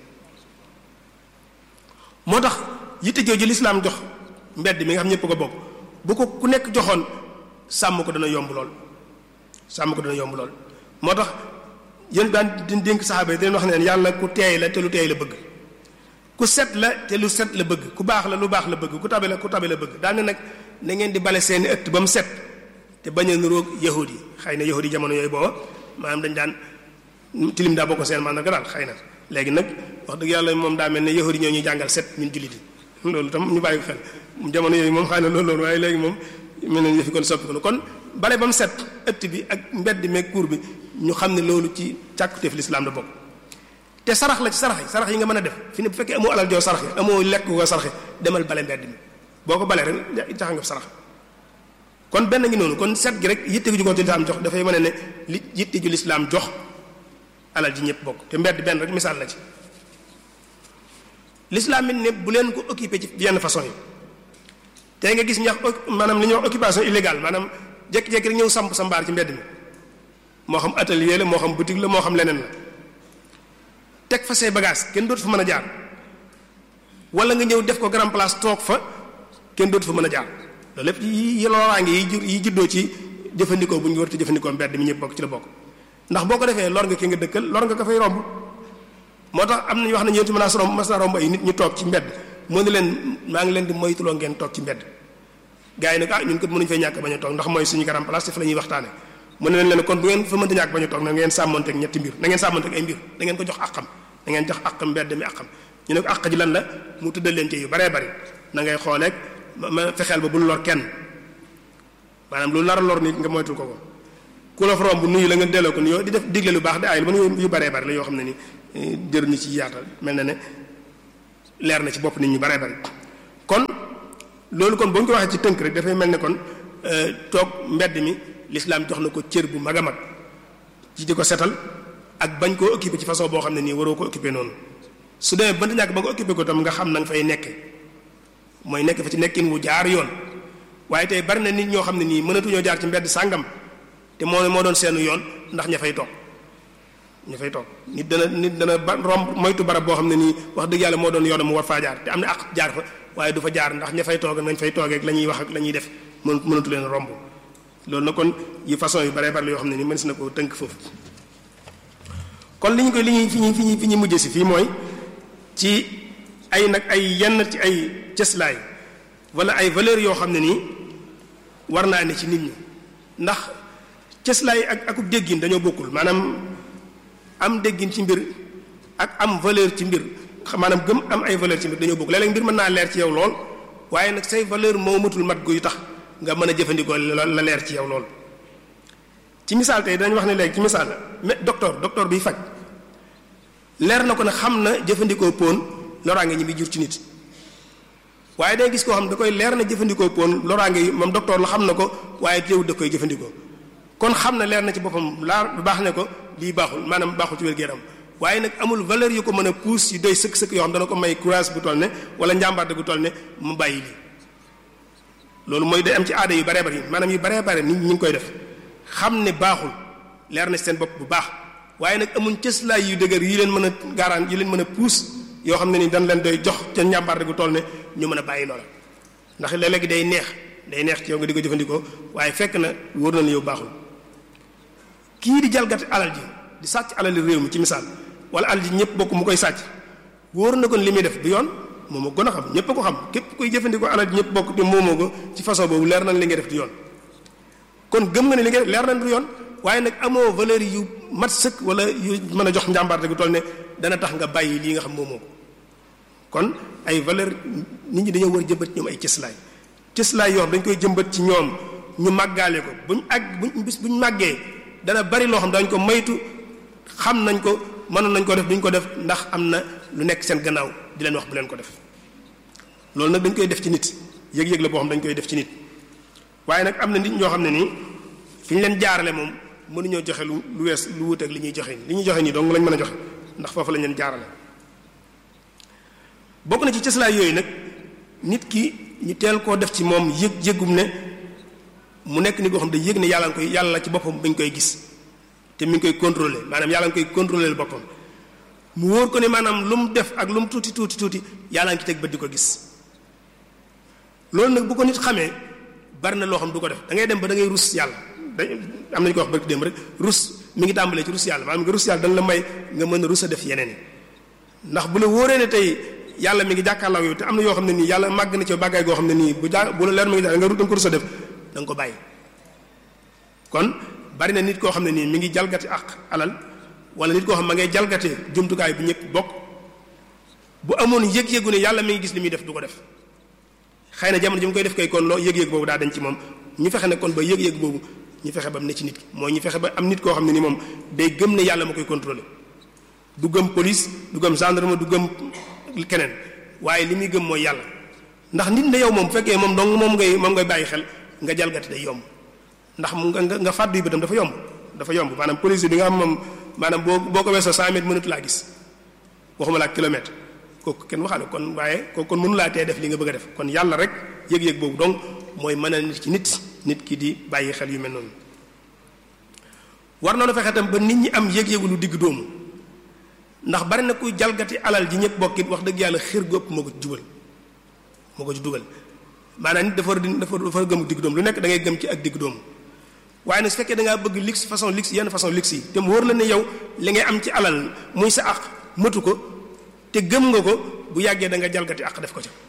moo tax yitte jooju lislaam jox mbedd mi nga xam ñëpp ko bokk bu ko ku nekk joxoon sàmm ko dana yomb lool sàmm ko dana yomb lool moo tax yéen daan di dénk saxaaba yi dañ wax ne yàlla ku teey la te lu teey la bëgg ku set la te lu set la bëgg ku baax la lu baax la bëgg ku tabe la ku tabe la bëgg daal ne nag na ngeen di bale seeni ëtt ba mu set te bañ a niroog yahud yi xëy na yahud yi jamono yooyu booba maanaam dañ daan tilim daa bokk seen maanaam daal xëy na léegi nag wax dëgg yàlla moom daa mel ne yahud yi ñoo ñuy jàngal set ñun jullit yi loolu tam ñu bàyyi ko xel jamono yooyu moom xëy na loolu loolu waaye léegi moom mel nañ yëfi kon soppi ko kon bale ba mu set ëtt bi ak mbedd meeg kuur bi ñu xam ne loolu ci càkkuteef lislaam la bokk te sarax la ci sarax yi sarax yi nga mën a def fi ne bu fekkee amoo alal joo saraxe amoo lekk ko saraxe demal bale mbedd mi boo ko balee rek tax nga sarax kon benn ngi noonu kon set gi rek yitte ju ko lislaam jox dafay mën ne li yitte ju lislaam jox alal ji ñëpp bokk te mbedd benn rek misaal la ci lislaam it ne bu leen ko occupé ci yenn façon yi tey nga gis ñax maanaam li ñuy wax occupation illégale maanaam jékki-jékki rek ñëw samp sa mbaar ci mbedd mi moo xam atelier la moo xam boutique la moo xam leneen la teg fa say bagage kenn dootu fa mën a jaar wala nga ñëw def ko grand place toog fa kenn dootu fa mën a jaar loolu lépp yi loraange yi jur yi juddoo ci jëfandikoo bu ñu war a jëfandikoo mbedd mi ñëpp bokk ci la bokk ndax boo ko defee lor nga ki nga dëkkal lor nga ko fay romb moo tax am nañu wax ne ñeenti mën naa romb mas naa romb ay nit ñu toog ci mbedd moo ne leen maa ngi leen di moytuloo ngeen toog ci mbedd gars yi nag ah ñun kat mënuñu fay ñàkk bañ a toog ndax mooy suñu grand place te fa la ñuy waxtaane mu ne leen leen kon bu ngeen fa mënta ñàkk bañ a toog na ngeen sàmmonteeg ñetti mbir na ngeen sàmmonteeg ay mbir da ngeen ko jox àqam da ngeen jox àqam mbedd mi àqam ñu ne ko àq ji lan la mu tuddal leen ci yu baree bari na ngay xooleeg ma fexeel ba bul lor kenn maanaam lu nar a lor nit nga moytul ko ko ku la fa romb nuyu la nga delloo ko nuyoo di def digle lu baax di ay lu mën yu baree bari la yoo xam ne ni jëruñu ci yaatal mel na ne leer na ci bopp nit ñu baree bari kon loolu kon boo ñu ko waxee ci tënk rek dafay mel ne kon toog mbedd mi l'islam jox na ko cër bu mag a mag ci di ko setal ak bañ koo occupé ci façon boo xam ne nii waroo ko occupé noonu su demee ba ñàkk ba nga occupé ko tam nga xam na nga fay nekke mooy nekk fa ci nekkin wu jaar yoon waaye tey bari na nit ñoo xam ne nii mënatuñoo jaar ci mbedd sàngam te moo moo doon seenu yoon ndax ña fay toog ña fay toog nit dana nit dana ba romb moytu barab boo xam ne nii wax dëgg yàlla moo doon yoonam mu war faa jaar te am na ak jaar fa waaye du fa jaar ndax ña fay toog nañ fay toogee ak la ñuy wax ak la ñuy def mën mënatu leen romb loolu na kon yi façon yu baree bari la yoo xam ne nii mën si na ko tënk foofu kon li ñu koy li ñuy fi ñuy fi ñuy fi ñuy mujjee si fii mooy ci ay nag ay yenn ci ay cëslaay wala ay valeurs yoo xam ne nii war naa ne ci nit ñi ndax cëslaay ak akub déggin dañoo bokkul maanaam am déggin ci mbir ak am valeur ci mbir maanaam gëm am ay valeur ci mbir dañoo bokkul léeg-léeg mbir mën naa leer ci yow lool waaye nag say valeur moo matul mat guy tax nga mën a jëfandikoo la leer ci yow lool ci misaal tey dañ wax ne léegi ci misaal mais docteur docteur biy faj leer na ko ne xam na jëfandikoo pon loraange ñi bi jur ci nit waaye day gis koo xam da koy leer na jëfandikoo pon loraange yi moom docteur la xam na ko waaye teewul da koy jëfandikoo kon xam na leer na ci boppam laa baax ne ko lii baaxul maanaam baaxul ci wér-gu-yaram waaye nag amul valeur yu ko mën a pousse yu doy sëkk-sëkk yoo xam dana ko may courage bu toll ne wala njàmbaarte bu toll ne mu bàyyi lii loolu mooy day am ci aada yu baree bari maanaam yu baree bare nit ñi ngi koy def xam ne baaxul leer na ci seen bopp bu baax waaye nag amuñ cëslaay yu dëgër yi leen mën a gaaraan yi leen mën a pousse yoo xam ne ni dañ leen doy jox ca njàmbaarte gu toll ne ñu mën a bàyyi loola ndax léeg-léegi day neex day neex ci yow nga di ko jëfandikoo waaye fekk na wóor na la yow baaxul kii di jalgati alal ji di sàcc alali réew mi ci misaal wala alal ji ñëpp bokk mu koy sàcc wóor na kon li muy def du yoon moom a gën a xam ñëpp a ko xam képp kuy jëfandikoo alal ji ñëpp bokk te moomoo ko ci façon boobu leer na li nga def du yoon kon gëm nga ne li nga def leer na du yoon waaye nag amoo valeur yu mat sëkk wala yu mën a jox njàmbaarte gu toll ne dana tax nga bàyyi lii nga xam moomoo ko kon ay valeur nit ñi dañoo war jëmbat ñoom ay cëslaay cëslaay yoo xam dañ koy jëmbat ci ñoom ñu màggaale ko buñ àgg buñ bis buñ màggee dana bari loo xam dañ ko maytu xam nañ ko mënoon nañ ko def duñ ko def ndax am na lu nekk seen gannaaw di leen wax bu leen ko def loolu nag dañ koy def ci nit yëg-yëg la boo xam dañ koy def ci nit waaye nag am na nit ñoo xam ne nii fi ñu leen jaarale moom mënuñoo joxe lu lu wees lu wuuteeg li ñuy joxe li ñuy joxe nii dong lañ mën a joxe ndax foofu lañ leen jaarale bokk na ci cëslaay yooyu nag nit ki ñu teel koo def ci moom yëg yëgum ne mu nekk nit koo xam ne yëg ne yàlla nga koy yàlla ci boppam mi ngi koy gis te mi ngi koy contrôler maanaam yàlla nga koy contrôler boppam mu wóor ko ne maanaam lu mu def ak lu mu tuuti tuuti tuuti yàlla nga ci teg bët di ko gis loolu nag bu ko nit xamee bari na loo xam du ko def da ngay dem ba da ngay rus yàlla da am nañu ko wax barki dem rek rus mi ngi tàmbalee ci rus yàlla maanaam nga rus yàlla dana la may nga mën a rus a def yeneen ndax bu la wóoree ne tey yàlla mi ngi jàkkaarloo yow te am na yoo xam ne nii yàlla màgg na ci bàggaay goo xam ne nii bu ja bu la leer mi ngi da nga da nga ko rus a def da nga ko bàyyi kon bari na nit koo xam ne nii mi ngi jalgati ak alal wala nit koo xam ma ngay jalgatee jumtukaay bi ñëpp bokk bu amoon yëg-yëgu ne yàlla mi ngi gis li muy def du ko def xëy na jamono ji mu koy def kay kon loo yëg-yëg boobu daa dañ ci moom ñu fexe ne kon ba yëg-yëg boobu ñu fexe ba am ne ci nit ki mooy ñu fexe ba am nit koo xam ne ni moom day gëm ne yàlla ma koy contrôler du gëm police du gëm gendarme du gëm keneen waaye li muy gëm mooy yàlla ndax nit ne yow moom bu fekkee moom dong moom ngay moom ngay bàyyi xel nga jalgati day yomb ndax mu nga nga fàddu yi bëtam dafa yomb dafa yomb maanaam police bi nga am moom maanaam boo boo ko weesoo 100 mètres mënatu laa gis waxuma laa kilomètre kooku kenn waxaale kon waaye kooku kon mënu laa tee def li nga bëgg a def kon yàlla rek yëg-yëg boobu donc mooy mën a nit ci nit nit ki di bàyyi xel yu mel noonu war na fexe tam ba nit ñi am yëg-yëgu lu digg doomu ndax bari na kuy jalgati alal ji ñëpp bokkit wax dëgg yàlla xir gu ëpp moo ko ci jubal moo ko ci dugal maanaam nit dafa dafa dafa gëm digg doomu lu nekk da ngay gëm ci ak digg doomu waaye nag su fekkee da ngaa bëgg luxe façon luxe yenn façon luxe yi te mu wóor la ne yow li ngay am ci alal muy sa àq matu ko te gëm nga ko bu yàggee da nga jalgati àq def ko ca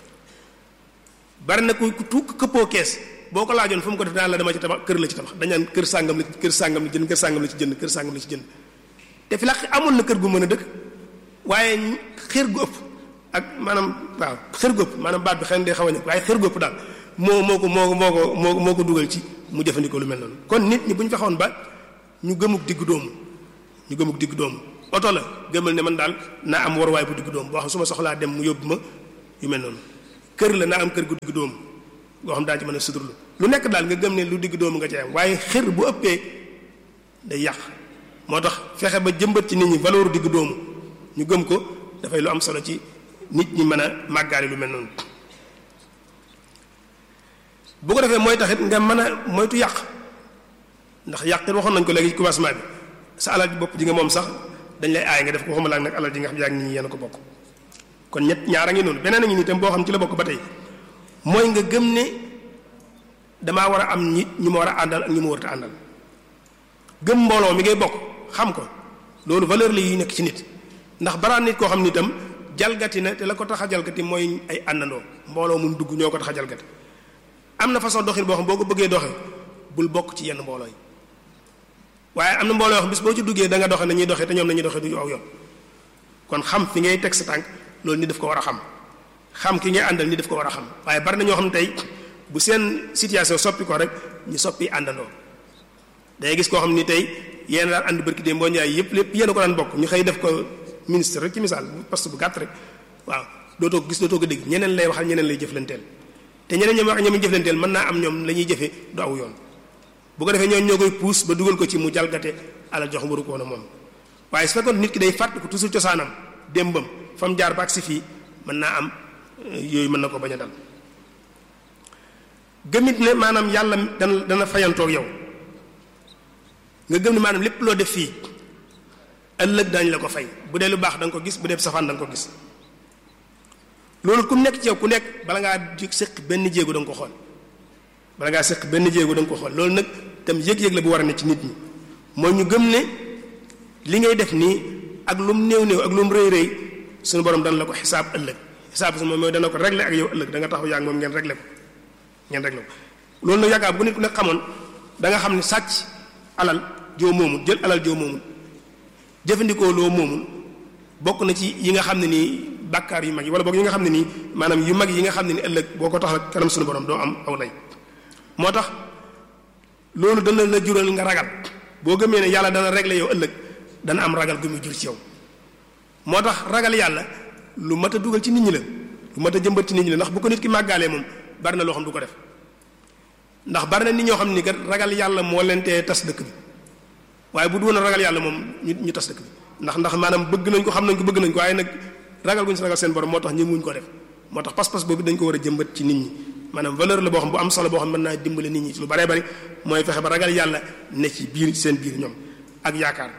bari na ku tuuk këppoo kees boo ko laajoon fu mu ko def daan la dama ci tabax kër la ci tabax dañaan kër sàngam la kër sàngam la jënd kër sàngam la ci jënd kër sàngam la ci jënd te fi la amoon na kër gu mën a dëkk waaye xër gu ëpp ak maanaam waaw xër gu ëpp maanaam baat bi xëy na day xaw a nekk waaye xër gu ëpp daal moo moo ko moo moo ko moo moo ko dugal ci mu jëfandikoo lu mel noonu kon nit ñi bu ñu fexoon ba ñu gëmuk diggu doomu ñu gëmuk diggu doomu oto la gëmal ne man daal naa am waruwaay bu diggu doomu boo xam su ma soxlaa dem mu yóbbu ma yu mel noonu kër la naa am kër gu diggu doomu boo xam daa ci mën a suturlu lu nekk daal nga gëm ne lu diggu doomu nga ci am waaye xër bu ëppee day yàq moo tax fexe ba jëmbat ci nit ñi valeur diggu doomu ñu gëm ko dafay lu am solo ci nit ñi mën a màggaale lu mel noonu bu ko defee mooy taxit nga mën a moytu yàq ndax yàq it waxoon nañ ko léegi ci commencement bi sa alal ji bopp ji nga moom sax dañ lay aay nga def ko xamala ak nag alal ji nga xam yaa ngi ñi yéen a ko bokk kon ñett ñaara ngi noonu beneen a ngi nii tam boo xam ci la bokk ba tey mooy nga gëm ne damaa war a am nit ñu ma war a àndal ak ñu ma warut a àndal gëm mbooloo mi ngay bokk xam ko loolu valeur la yi nekk ci nit ndax baraan nit koo xam ni itam jalgati na te la ko tax a jalgati mooy ay àndandoo mbooloo mun dugg ñoo ko tax a jalgati am na façon doxin boo xam boo ko bëggee doxe bul bokk ci yenn mbooloo yi waaye am na mbooloo yoo xam bis boo ci duggee da nga doxe nañuy doxee te ñoom nañuy doxee du aw yoon kon xam fi ngay teg sa tànk loolu ni daf ko war a xam xam ki ngay àndal ni daf ko war a xam waaye bari na ñoo xam tey bu seen situation soppi ko rek ñu soppi àndandoo day gis koo xam ni tey yéen daan ànd barki démb boo ñaay yëpp lépp yéen a ko daan bokk ñu xëy def ko ministre rek ci misaal poste bu gàtt rek waaw dootoo ko gis dootoo ko dégg ñeneen lay waxal ñeneen lay jëflanteel te ñeneen ñoom wax ñoom jëflanteel mën naa am ñoom la ñuy jëfe du aw yoon bu ko defee ñooñu ñoo koy puus ba dugal ko ci mu jalgate alal jox waru ko woon a moom waaye su fekkoon nit ki day fàtt ko toujours cosaanam démbam fa mu jaar ba ak si fii mën naa am yooyu mën na ko bañ a dal gëmit ne maanaam yàlla dana dana fayantoog yow nga gëm ne maanaam lépp loo def fii ëllëg daañu la ko fay bu dee lu baax da nga ko gis bu dee safaan da nga ko gis loolu ku nekk ci yow ku nekk bala ngaa séq benn jéego da nga ko xool bala ngaa séq benn jéego da nga ko xool loolu nag tam yëg-yëg la bu war a ne ci nit ñi mooy ñu gëm ne li ngay def nii ak lu mu néew néew ak lu mu rëy rëy suñu borom dana la ko xisaab ëllëg xisaab su moom mooy dana ko régler ak yow ëllëg da nga taxaw yaa ngi moom ngeen régler ko ngeen régler ko loolu nag yaakaar bu nit ku nekk xamoon da nga xam ne sàcc alal joo moomul jël alal joo moomul jëfandikoo loo moomul bokk na ci yi nga xam ne nii bàkkaar yu mag yi wala boog yi nga xam ne nii maanaam yu mag yi nga xam ne ni ëllëg boo ko tax kanam suñu borom doo am aw lay moo tax loolu dana la jural nga ragal boo gëmee ne yàlla dana régler yow ëllëg dana am ragal gu muy jur ci yow moo tax ragal yàlla lu mat a dugal ci nit ñi la lu mat a jëmbat ci nit ñi la ndax bu ko nit ki màggaalee moom bari na loo xam du ko def ndax bari na nit ñoo xam ni kat ragal yàlla moo leen tee tas dëkk bi waaye bu du woon a ragal yàlla moom ñu ñu tas dëkk bi ndax ndax maanaam bëgg nañ ko xam nañ ko bëgg nañ ko waaye nag ragal guñ si ragal seen borom moo tax ñëmuñ ko def moo tax pas-pas boobu dañ ko war a jëmbat ci nit ñi maanaam valeur la boo xam bu am solo boo xam mën naa dimbale nit ñi ci lu baree bari mooy fexe ba ragal yàlla ne ci biir seen biir ñoom ak yaakaar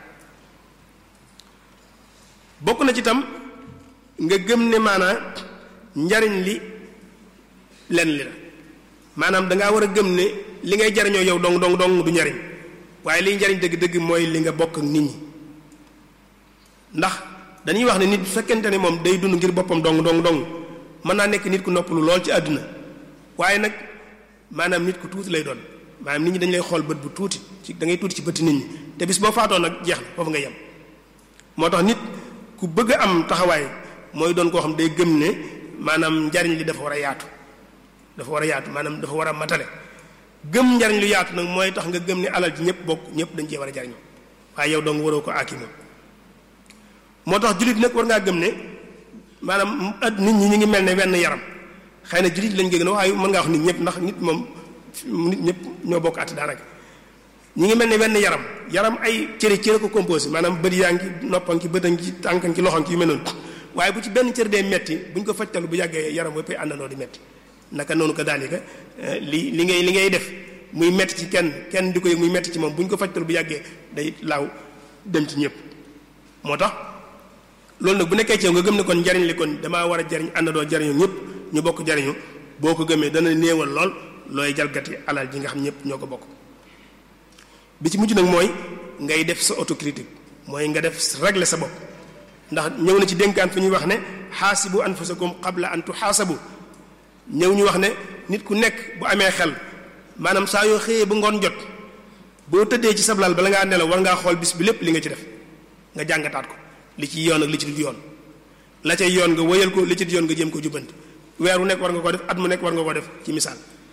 bokk na ci tam nga gëm ne maanaa njariñ li lenn li la maanaam dangaa war a gëm ne li ngay jariñoo yow dong dong dong du njariñ waaye liy njariñ dëgg-dëgg mooy li nga bokk ak nit ñi ndax dañuy wax ne nit bu fekkente ne moom day dund ngir boppam dong dong dong mën naa nekk nit ku noppalu lool ci àdduna waaye nag maanaam nit ku tuuti lay doon maanaam nit ñi dañ lay xool bët bu tuuti ci da ngay tuuti ci bëtti nit ñi te bis boo faatoo nag jeex na foofu nga yem moo tax nit ku bëgg a am taxawaay mooy doon koo xam day gëm ne maanaam njariñ li dafa war a yaatu dafa war a yaatu maanaam dafa war a matale gëm njariñ lu yaatu nag mooy tax nga gëm ne alal ji ñëpp bokk ñëpp dañ cee war a jariñoo waaye yow dong waroo ko aakimo moo tax jullit nag war ngaa gëm ne maanaam at nit ñi ñu ngi mel ne wenn yaram xëy na jullit lañ gën a waaye mën ngaa wax nit ñëpp ndax nit moom nit ñëpp ñoo bokk at daanaka ñi ngi mel ne wenn yaram yaram ay cëri cëri ko composé maanaam bët yaa ngi noppan ki bëtan ki tànkan ki loxan ki yu mel noonu waaye bu ci benn cër dee metti bu ñu ko fajtalu bu yàggee yaram wépp àndandoo di metti naka noonu ko daalika li li ngay li ngay def muy metti ci kenn kenn di ko yëg muy metti ci moom bu ñu ko fajtalu bu yàggee day laaw dem ci ñëpp moo tax loolu nag bu nekkee ci yow nga gëm ne kon njariñ li kon damaa war a jariñ àndandoo jariñu ñëpp ñu bokk jariñu boo ko gëmee dana néewal lool looy jalgati alal ji nga xam ñëpp ñoo ko bokk bi ci mujj nag mooy ngay def sa autocritique mooy nga def régler sa bopp ndax ñëw na ci dénkaan fi ñuy wax ne xaasibu anfusakum qabla an tuxaasabu ñëw ñu wax ne nit ku nekk bu amee xel maanaam saa yoo xëyee ba ngoon jot boo tëddee ci sablal bala ngaa nelaw war ngaa xool bis bi lépp li nga ci def nga jàngataat ko li ci yoon ak li ci dul yoon la cay yoon nga wëyal ko li ci dul yoon nga jéem ko jubbanti weer wu nekk war nga ko def at mu nekk war nga ko def ci misaal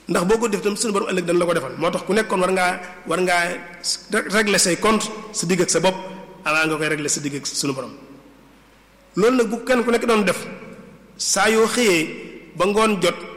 ndax boo ko def tam suñu borom ëllëg dañ la ko defal moo tax ku nekkoon war ngaa war ngaa régler say compte sa digg ak sa bopp avant nga koy régler sa digg ak suñu borom loolu nag bu kenn ku nekk doon def saa yoo xëyee ba ngoon jot